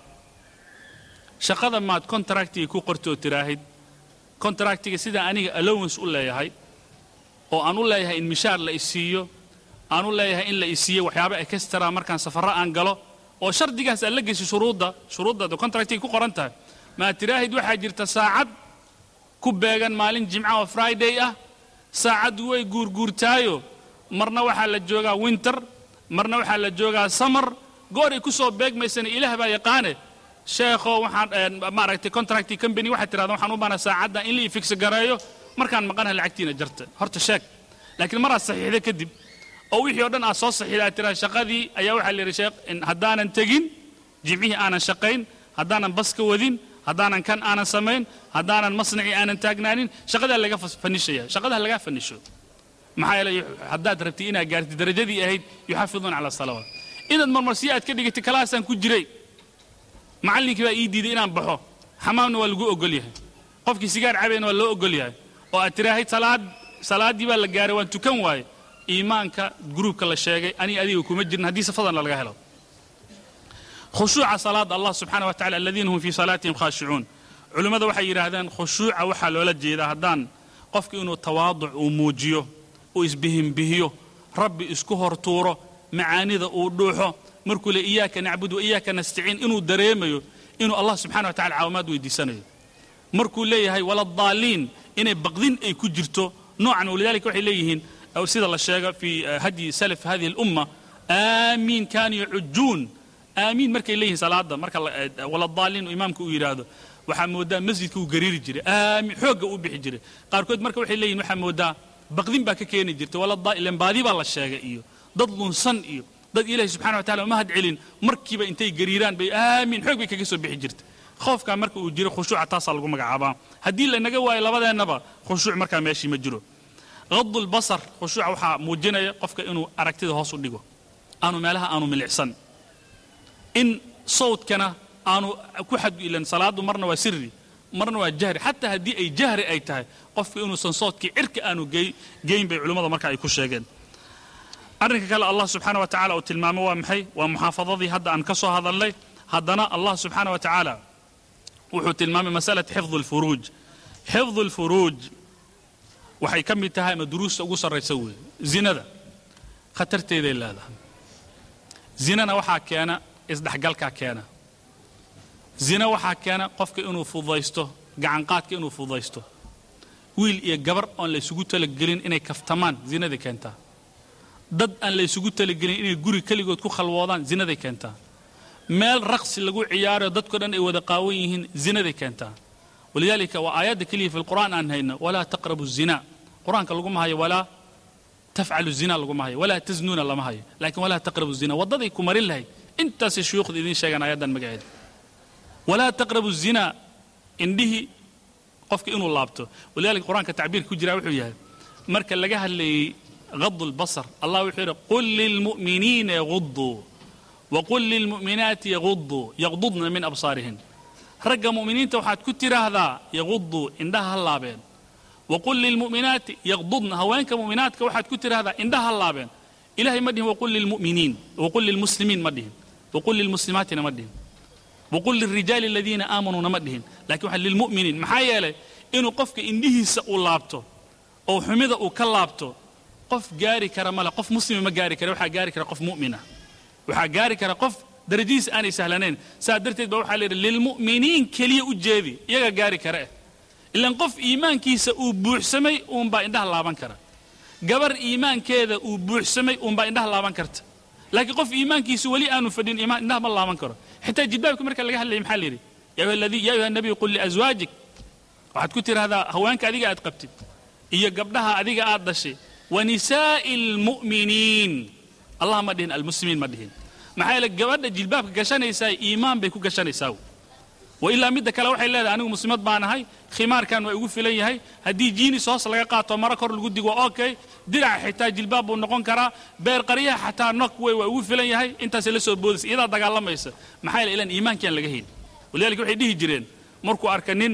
shaqada maad contractiga ku qortoo tiraahid contractiga sidaan aniga allowance u leeyahay oo aan u leeyahay in mishaar la isiiyo aan u leeyahay in la isiiyo waxyaaba ekestara markaan safarro aan galo oo shardigaas aad la geyso shuruudda shuruudda contractiga ku qoran tahay maad tiraahid waxaa jirta saacad ku beegan maalin jimca oo friday ah saacaddu way guurguurtaayo marna waxaa la joogaa winter marna waxaa la joogaa samar gooray ku soo beegmaysana ilaah baa yaqaane sheekho waxaan maaragtay contracti company waxaad tirahda waxaan u baana saacadda in la ii figso gareeyo markaan maqanaha lacagtiina jarta horta sheeg laakiin maraad saxiixda kadib oo wixii oo dhan aad soo saxiixda aad tiraha shaqadii ayaa waxaa la yidhi sheekh haddaanan tegin jimcihii aanan shaqayn haddaanan baska wadin haddaanan kan aanan samayn haddaanan masnacii aanan taagnaanin shaqadaa laga fanishaya shaqadaa lagaa fanisho maxaa yeelay haddaad rabtay inaad gaartid darajadii ahayd yuxafiduuna cala salawaat inaad marmarsiyo aad ka dhigatay kalaasaan ku jiray macallinkii baa ii diiday inaan baxo xamaamna waa lagu ogol yahay qofkii sigaar cabayna waa loo ogol yahay oo aad tiraahid salaad salaaddii baa la gaaray waan tukan waaye iimaanka gruubka la sheegay aniga adiga kuma jirin haddii safadana laga helo khushuuca salaada allah subxaana wa tacala aladiina hum fii salaatihim khaashicuun culimmada waxay yidhaahdeen khushuuca waxaa loola jeedaa haddaan qofka inuu tawaaduc uu muujiyo uu isbihimbihiyo rabbi isku hortuuro macaanida uu dhuuxo markuu le iyaaka nacbud wa iyaaka nastaciin inuu dareemayo inuu allah subxana wa tacala caawimaad weydiisanayo markuu leeyahay waladdaaliin inay baqdin ay ku jirto noocan walidalika waxay leeyihiin sida la sheega fi hadyi salaf hadihi alumma aamiin kaanu yacujuun aamiin markay leeyihiin salaada marka waladdaaliin imaamka uu yidhaahdo waxaa moodaa masjidka uu gariiri jiray aamiin xoogga uu bixi jiray qaarkood marka waxay leeyihin waxaa moodaa baqdin baa ka keeni jirta waladdaailen baadi baa la sheegay iyo dad lunsan iyo dad ilaahay subxana wa tacala uma had celin markiiba intay gariiraan bay aamiin xoog bay kaga soo bixi jirta khoofkaa marka uu jiro khushuuca taasaa lagu magacaabaa haddii lanaga waayo labadeennaba khushuuc markaa meeshii ma jiro qadu lbasar khushuuca waxaa muujinaya qofka inuu aragtida hoos u dhigo aanu meelaha aanu milicsan in sawdkana aanu ku xadilan salaadu marna waa sirri marna waa jahri xataa haddii ay jahri ay tahay qofka inuusan sawdkii cirka aanu geyn bay culimmada marka ay ku sheegeen arrinka kale allah subxaana wa tacala uu tilmaamo waa maxay waa muxaafadadii hadda aan ka soo hadalnay haddana allah subxaana wa tacaala wuxuu tilmaamay masalata xifdu lfuruuj xifdu lfuruuj waxay ka mid tahay ama duruusta ugu sarraysa weeye zinada khatarteeday leedahay zinana waxaa keena isdhexgalkaa keena zina waxaa keena qofka inuu fududaysto gacanqaadka inuu fududaysto wiil iyo gabar oon la ysugu talagelin inay kaftamaan zinaday keentaa dad aan la ysugu talagelin inay guri keligood ku khalwoodaan zinaday keentaa meel raqsi lagu ciyaarayo dadko dhan ay wada qaawan yihiin zinaday keentaa walidaalika waa aayadda keliya fi lqur'aan aan hayno walaa taqrabu zina qur-aanka laguma hayo walaa tafcalu zina laguma hayo walaa tasnuuna lama hayo laakiin walaa taqrabu zina waddaday ku marin lahayd intaasay shuyuukhda idiin sheegaan aayaddan magaceeda walaa taqrabu zina indhihii qofka inuu laabto walidaalika qur-aanka tacbiirka ku jiraa wuxuu yahay marka laga hadlayey غض البصر الله وحيره قل للمؤمنين يغضوا وقل للمؤمنات يغضوا يغضضن من أبصارهن رجع مؤمنين توحد كتير هذا يغضوا عندها اللابين وقل للمؤمنات يغضضن هوانك مؤمنات كوحد كتير هذا عندها اللابين إلهي مدهم وقل للمؤمنين وقل للمسلمين مدهم وقل للمسلمات نمدهم وقل للرجال الذين آمنوا نمدهم لكن واحد للمؤمنين محايا له إنه قفك إنه سأو لابتو أو حمد أو كلابتو qof gaari kara male qof muslima ma gaari kara waxaa gaari kara qof mu'mina waxaa gaari kara qof darajadiisa aanay sahlanayn saa darteed baa waxaa layidhi lilmu'miniin keliya u jeedi iyaga gaari kara eh ilan qof iimaankiisa uu buuxsamay uunbaa indhaha laaban kara gabar iimaankeeda uu buuxsamay uunbaa indhaha laaban karta laakiin qof iimaankiisa weli aanu fadhin iimaan indhaha ma laaban karo xitaa jilbaabka marka laga hadlayay maxaa layidhi yaa ayuha nabiy qul liazwaajik waxaad ku tidhahdaa haweenka adiga aad qabtid iyo gabdhaha adiga aad dhashay wanisaa'i almu'miniin allah ma dhihin almuslimiin ma dhihin maxaa yeele gabadha jilbaabka gashanaysaa iimaan bay ku gashanaysaa wa ilaa midda kale waxay leedahay anigu muslimad baan ahay khimaarkan waa igu filan yahay haddii jiinis hoos laga qaato maro kor lagu digo okay diraca xitaa jilbaab buu noqon karaa beer qaryaha xataa nok wey waa igu filan yahay intaasay la soo boodaysa iyadaa dagaalamaysa maxaa yeele ilaan iimaankiaan laga helin walidaalika waxay dhihi jireen markuu arka nin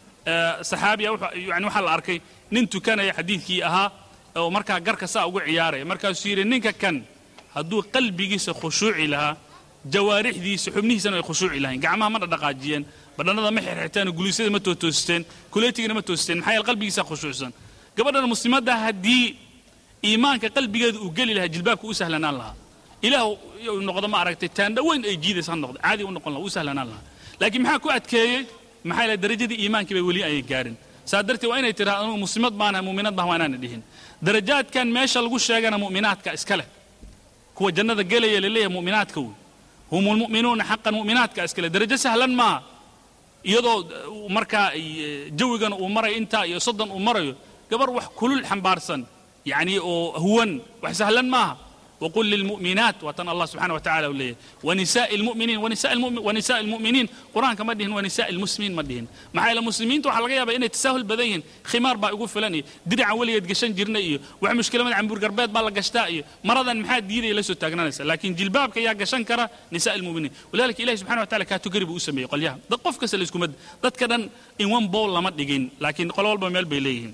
saxaabiya yani waxaa la arkay nin tukanaya xadiidkii ahaa oo markaa garka saa ugu ciyaaraya markaasuu yidhi ninka kan hadduu qalbigiisa khushuuci lahaa jawaarixdiisa xubnihiisana ay khushuuci lahayn gacmaha ma dhadhaqaajiyeen badhannada ma xirxirteen guliisyada ma tootoosteen kuleetigana ma toosteen maxaa yeele qalbigiisa khushuucsan gabadhan muslimadda haddii iimaanka qalbigeeda uu geli lahaa jilbaabka u sahlanaan lahaa ilaah uu noqdo ma aragtay taandha weyn ay jiidaysa ha noqdo caadi u noqon lahaa u sahlanaan lahaa laakiin maxaa ku adkeeyey maxaa yeele darajadii iimaankii bay weli ayay gaarin saa darteed waa inay tidhahdo anugu muslimad baanahay mu'minad baan waa inaana dhihin darajaadkan meesha lagu sheegana mu'minaadka iska leh kuwa jannada gelaya laleeyahay mu'minaadka wey hum lmu'minuuna xaqan mu'minaadka iska leh darajo sahlan maaha iyadoo markaa jawigana uu marayo intaa iyo soddon uu marayo gabar wax kulul xambaarsan yacni oo huwan wax sahlan maaha وقل للمؤمنات وطن الله سبحانه وتعالى وليه ونساء المؤمنين ونساء المؤمن ونساء المؤمنين قرآن كما دهن ونساء المسلمين ما دهن مع المسلمين تو حلقة يابا إنه تساهل بدين خمار با يقول فلاني درع ولي يدقشن جرنا إيه وح مشكلة من عم برقربات بالا قشتا إيه مرضا محاد ديري لسو تاقنانيسا لكن جلبابك يا قشن كرا نساء المؤمنين ولذلك إلهي سبحانه وتعالى كاتو قريب أسمي قال يا ده قف كسل اسكم مد ده كدن إن وان بول لما دقين لكن قالوا والبا ميل بيليهن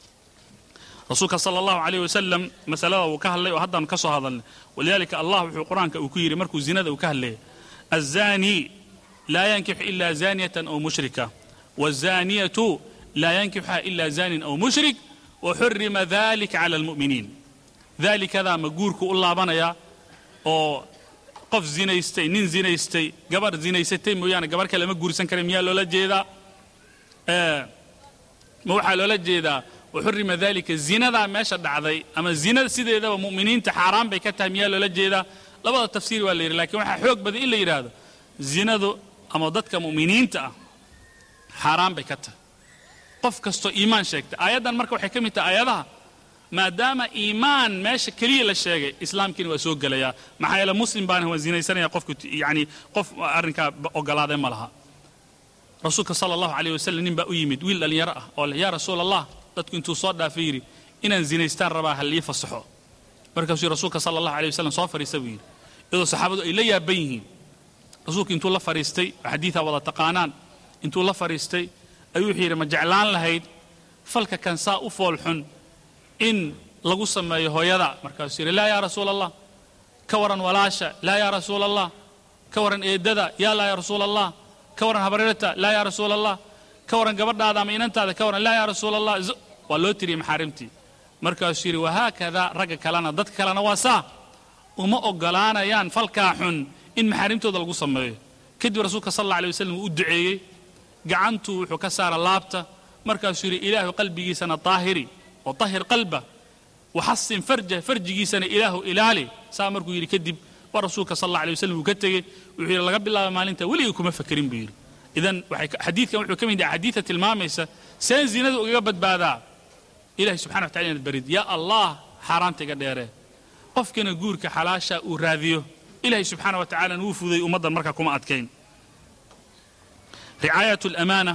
rasuulka sala allahu calayh wasalam masalada uu ka hadlay oo haddaan ka soo hadalnay walidaalika allah wuxuu qur-aanka uu ku yidhi markuu zinada uu ka hadlayay الزاني لا ينكح إلا زانية أو مشركة والزانية لا ينكحها إلا زان أو مشرك وحرم ذلك على المؤمنين ذلك ذا مقورك الله بنيا أو qof zinaystay nin zinaystay gabar zinaysatay mooyaane gabar kale ma guursan kara miyaa loola jeedaa ma waxaa loola jeedaa waxurima dalika zinadaa meesha dhacday ama zinada sideedaba mu'miniinta xaaraan bay ka tahay miyaa loola jeedaa labada tafsiir waa la yidhi lakiin waxaa xoog badan in la yidhaahdo zinadu ama dadka mu'miniinta ah xaaraan bay ka tahay qof kastoo iimaan sheegtay aayaddan marka waxay ka mid tahay aayadaha maadaama iimaan meesha keliya la sheegay islaamkiina waa soo gelayaa maxaa yeele muslim baana waa zinaysanaya qofku yani qof arrinkaa ogolaaday ma laha rasuulka sala allahu calayh wasalam nin baa u yimid wiil dhallinyaro ah oo leh yaa rasuul allah dadku intuu soo dhaafay yidhi inaan zinaystaan rabaa ha lii fasaxo markaasuu rasuulka sala allahu alayh wasalam soo fadhiista buu yidhi iyadoo saxaabadu ay la yaaban yihiin rasuulku intuu la fadhiistay xadiidaa wada taqaanaan intuu la fadhiistay ayuu wuxuu yidhi ma jeclaan lahayd falka kan saa u foolxun in lagu sameeyo hooyada markaasuu yidhi laa yaa rasuula allah ka waran walaasha laa yaa rasuula allah ka waran eeddada yaa laa yaa rasuula allah ka waran habareerta laa yaa rasuula allah ka waran gabadhaada ama inantaada ka waran laa yaa rasuula allah waa loo tiriyey maxaarimtii markaasuu yidhi wahaakada ragga kalena dadka kalena waa saa uma ogolaanayaan falkaa xun in maxaarimtooda lagu sameeyo kadib rasuulka sal alla alay wasalam uu u duceeyey gacantuu wuxuu ka saara laabta markaasuu yidhi ilaahu qalbigiisana daahiri oo tahir qalba waxasin farja farjigiisana ilaahu ilaali saa markuu yidhi kadib waa rasuulka sal alla alay wasalam uu ka tegey wuxuu yidhi laga bilaaba maalinta weligii kuma fakerin buu yidhi idan xadiidkan wuxuu ka mid yahay axaadiida tilmaamaysa seen zinada ugaga badbaadaa ilahay subxana wa tacala inaad barid yaa allah xaaraanta iga dheeree qofkana guurka xalaasha uu raadiyo ilahay subxaana wa tacalana wuu fuday ummaddan markaa kuma adkayn ricaayat alamaana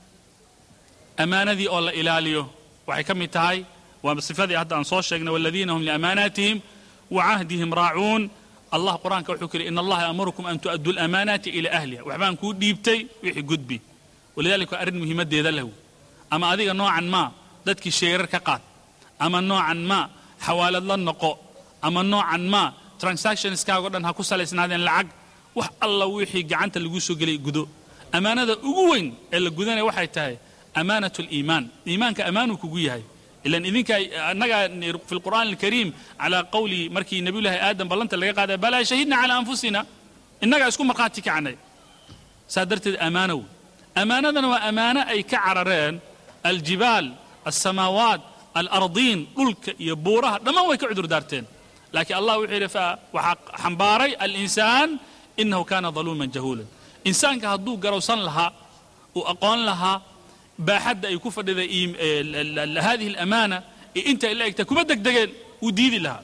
amaanadii oo la ilaaliyo waxay ka mid tahay waa sifadii hadda aan soo sheegnay waladiina hum liamaanaatihim wacahdihim raacuun allah qur-aanka wuxuu ku yidhi in allaha yaamurukum an tu'addu lamaanaati ila ahliha waxbaan kuu dhiibtay wixii gudbi walidalika waa arrin muhiimaddeeda lahu ama adiga noocan maa dadkii sheerar ka qaad ama noocan maa xawaalad la noqo ama noocan maa transactionskaago dhan ha ku salaysnaadeen lacag wax alla wixii gacanta lagu soo gelay gudo ammaanada ugu weyn ee la gudanaya waxay tahay amaanat liimaan iimaanka ammaanuu kugu yahay ilan idinka annaga fi lqur'aan alkariim calaa qawli markii nabiyullaahi aadam ballanta laga qaaday balaa shahidna calaa anfusina innagaa isku markhaati kacnay saa darteed ammaano wey ammaanadana waa ammaano ay ka carareen aljibaal alsamaawaat alardiin dhulka iyo buuraha dhammaan way ka cudur daarteen laakiin allah wuxuu yidhi waxaa xambaaray alinsaan inahu kaana daluuman jahuulan insaanka hadduu garowsan lahaa uu aqoon lahaa baaxadda ay ku fadhiday hadihi alamaana ee inta ay la egtahay kuma degdegeen wuu diidi lahaa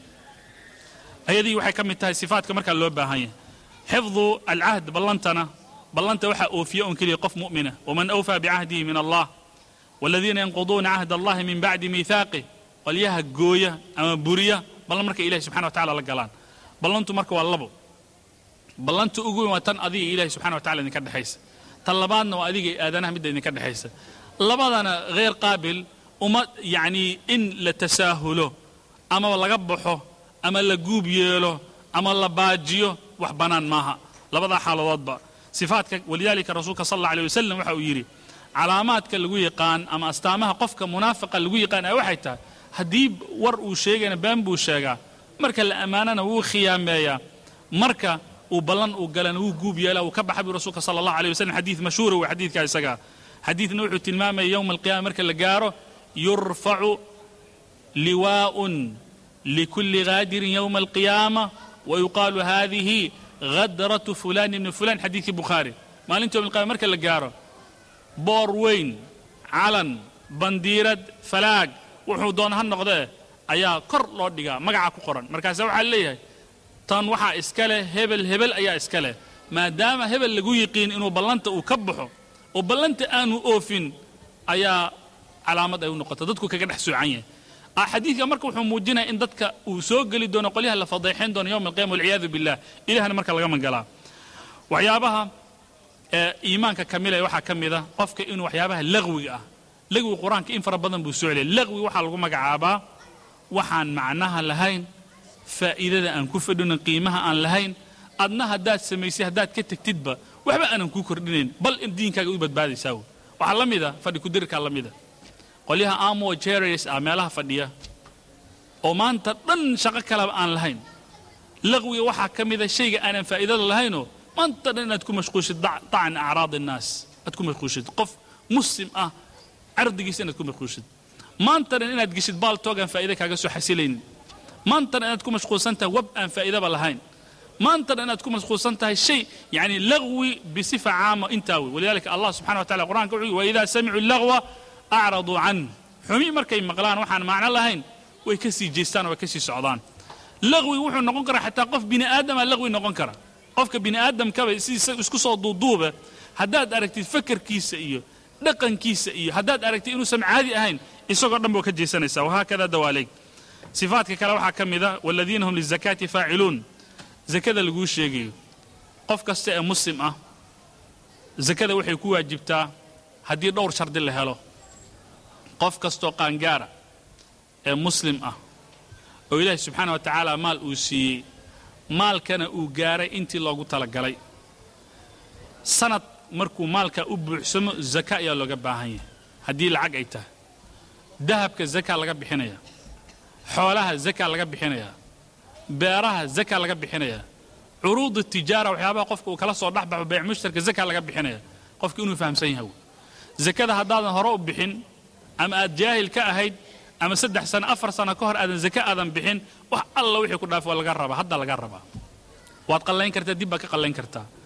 ayadii waxay ka mid tahay sifaatka markaa loo baahan yahay xifdu alcahd ballantana ballanta waxaa oofiya un keliya qof mu'mina waman awfaa bicahdihi min allah waladiina yanquduuna cahd allahi min bacdi miihaaqih qolyaha gooya ama buriya ballan markay ilahi subxana wa tacala la galaan ballantu marka waa labo ballanta ugu weyn waa tan adiga ilahi subxana wa tacala idinka dhexaysa tan labaadna waa adiga aadanaha midda idinka dhexaysa labadana hayr qaabil uma yacnii in la tasaahulo ama laga baxo ama la guub yeelo ama la baajiyo wax bannaan maaha labadaa xaaladoodba sifaadka walidaalika rasuulka sal alla alay wasalam waxa uu yidhi calaamaadka lagu yaqaan ama astaamaha qofka munaafiqa lagu yaqaan ay waxay tahay haddii war uu sheegayna been buu sheegaa marka la ammaanana wuu khiyaameeyaa marka uu ballan uu galana wuu guub yeelaa uu ka baxa buu rasuulka sala allahu alay wasalam xadiid mashhuura wey xadiidka isagaa xadiidna wuxuu tilmaamaya yowma alqiyama marka la gaaro yurfacu liwaa'un likulli gaadirin yowma alqiyaama wayuqaalu hadihi ghadratu fulan ibni fulan xadiidkii bukhaari maalinta yowma alqiyama marka la gaaro boor weyn calan bandiirad falaag wuxuu doona ha noqdee ayaa kor loo dhigaa magaca ku qoran markaase waxaa leeyahay tan waxaa iska leh hebel hebel ayaa iska leh maadaama hebel lagu yiqiin inuu ballanta uu ka baxo oo ballanta aanu oofin ayaa calaamad ay u noqota dadku kaga dhex soocan yahay xadiidka marka wuxuu muujinaya in dadka uu soo geli doono qolyaha la fadeexayn doono yowma alqiyama walciyaadu billah ilahna marka laga magalaa waxyaabaha ee iimaanka kamilaya waxaa ka mid a qofka inuu waxyaabaha laqwiga ah laqwi qur-aanka in fara badan buu soo celiyay laqwi waxaa lagu magacaabaa waxaan macnaha lahayn faa'iidada aan ku fadhinin qiimaha aan lahayn adna haddaad samaysay haddaad ka tegtidba waxba aanan kuu kordhinayn bal in diinkaaga u badbaadaysaa wey waxaa la mida fadhi kudirkaa la mida qolyaha amo jeres ah meelaha fadhiya oo maanta dhan shaqo kaleba aan lahayn laqwiga waxaa ka mida shayga aanan faa'iidada lahaynoo maanta dhan inaad ku mashquushid dac- dacan acraad innaas aad ku mashquushid qof muslim ah cardigiisa inaad ku mashquushid maanta dhan inaad geshid baaltoog aan faa'iida kaaga soo xasilaynin maanta dhan inaad ku mashquulsan tahay web aan faa'iidaba lahayn maanta dhan inaad ku mashquulsan tahay shay yani lagwi bisifa caama intaa wey walidalika allah subxana wa tacala qur'anka wuxuu yidhi waidaa samicuu lagwa acraduu can xumi markay maqlaan waxaan macno lahayn way ka sii jeestaan oo way ka sii socdaan lagwi wuxuu noqon karaa xataa qof bini aadama lagwi noqon kara qofka bini aadamkaba sidiisa isku soo duuduuba haddaad aragtid fakarkiisa iyo dhaqankiisa iyo haddaad aragtid inuusan caadi ahayn isagoo dhan buu ka jeesanaysaa wahaakada dawaaleeg sifaadka kale waxaa ka mid a waladiina hum lizakaati faaciluun zakada laguu sheegayo qof kasta ee muslim ah zakada waxay ku waajibtaa haddii dhowr shardi la helo qof kastoo qaangaara ee muslim ah oo ilaahi subxaana wa tacaala maal uu siiyey maalkana uu gaaray intii loogu talagalay sanad markuu maalka u buuxsamo zaka ayaa looga baahan yahay haddii lacag ay tahay dahabka zaka laga bixinaya xoolaha zaka laga bixinayaa beeraha zaka laga bixinayaa curuudu tijaara waxyaabaha qofka uu kala soo dhexbaxo bayc mushtarka zaka laga bixinaya qofka inuu fahamsan yahay wey zakada haddaadan hore u bixin ama aad jaahil ka ahayd ama saddex sano afar sano ka hor aadan zaka aadan bixin wax alla wixii ku dhaaf waa laga rabaa hadda laga rabaa waad qallayn kartaa dib baad ka qallayn kartaa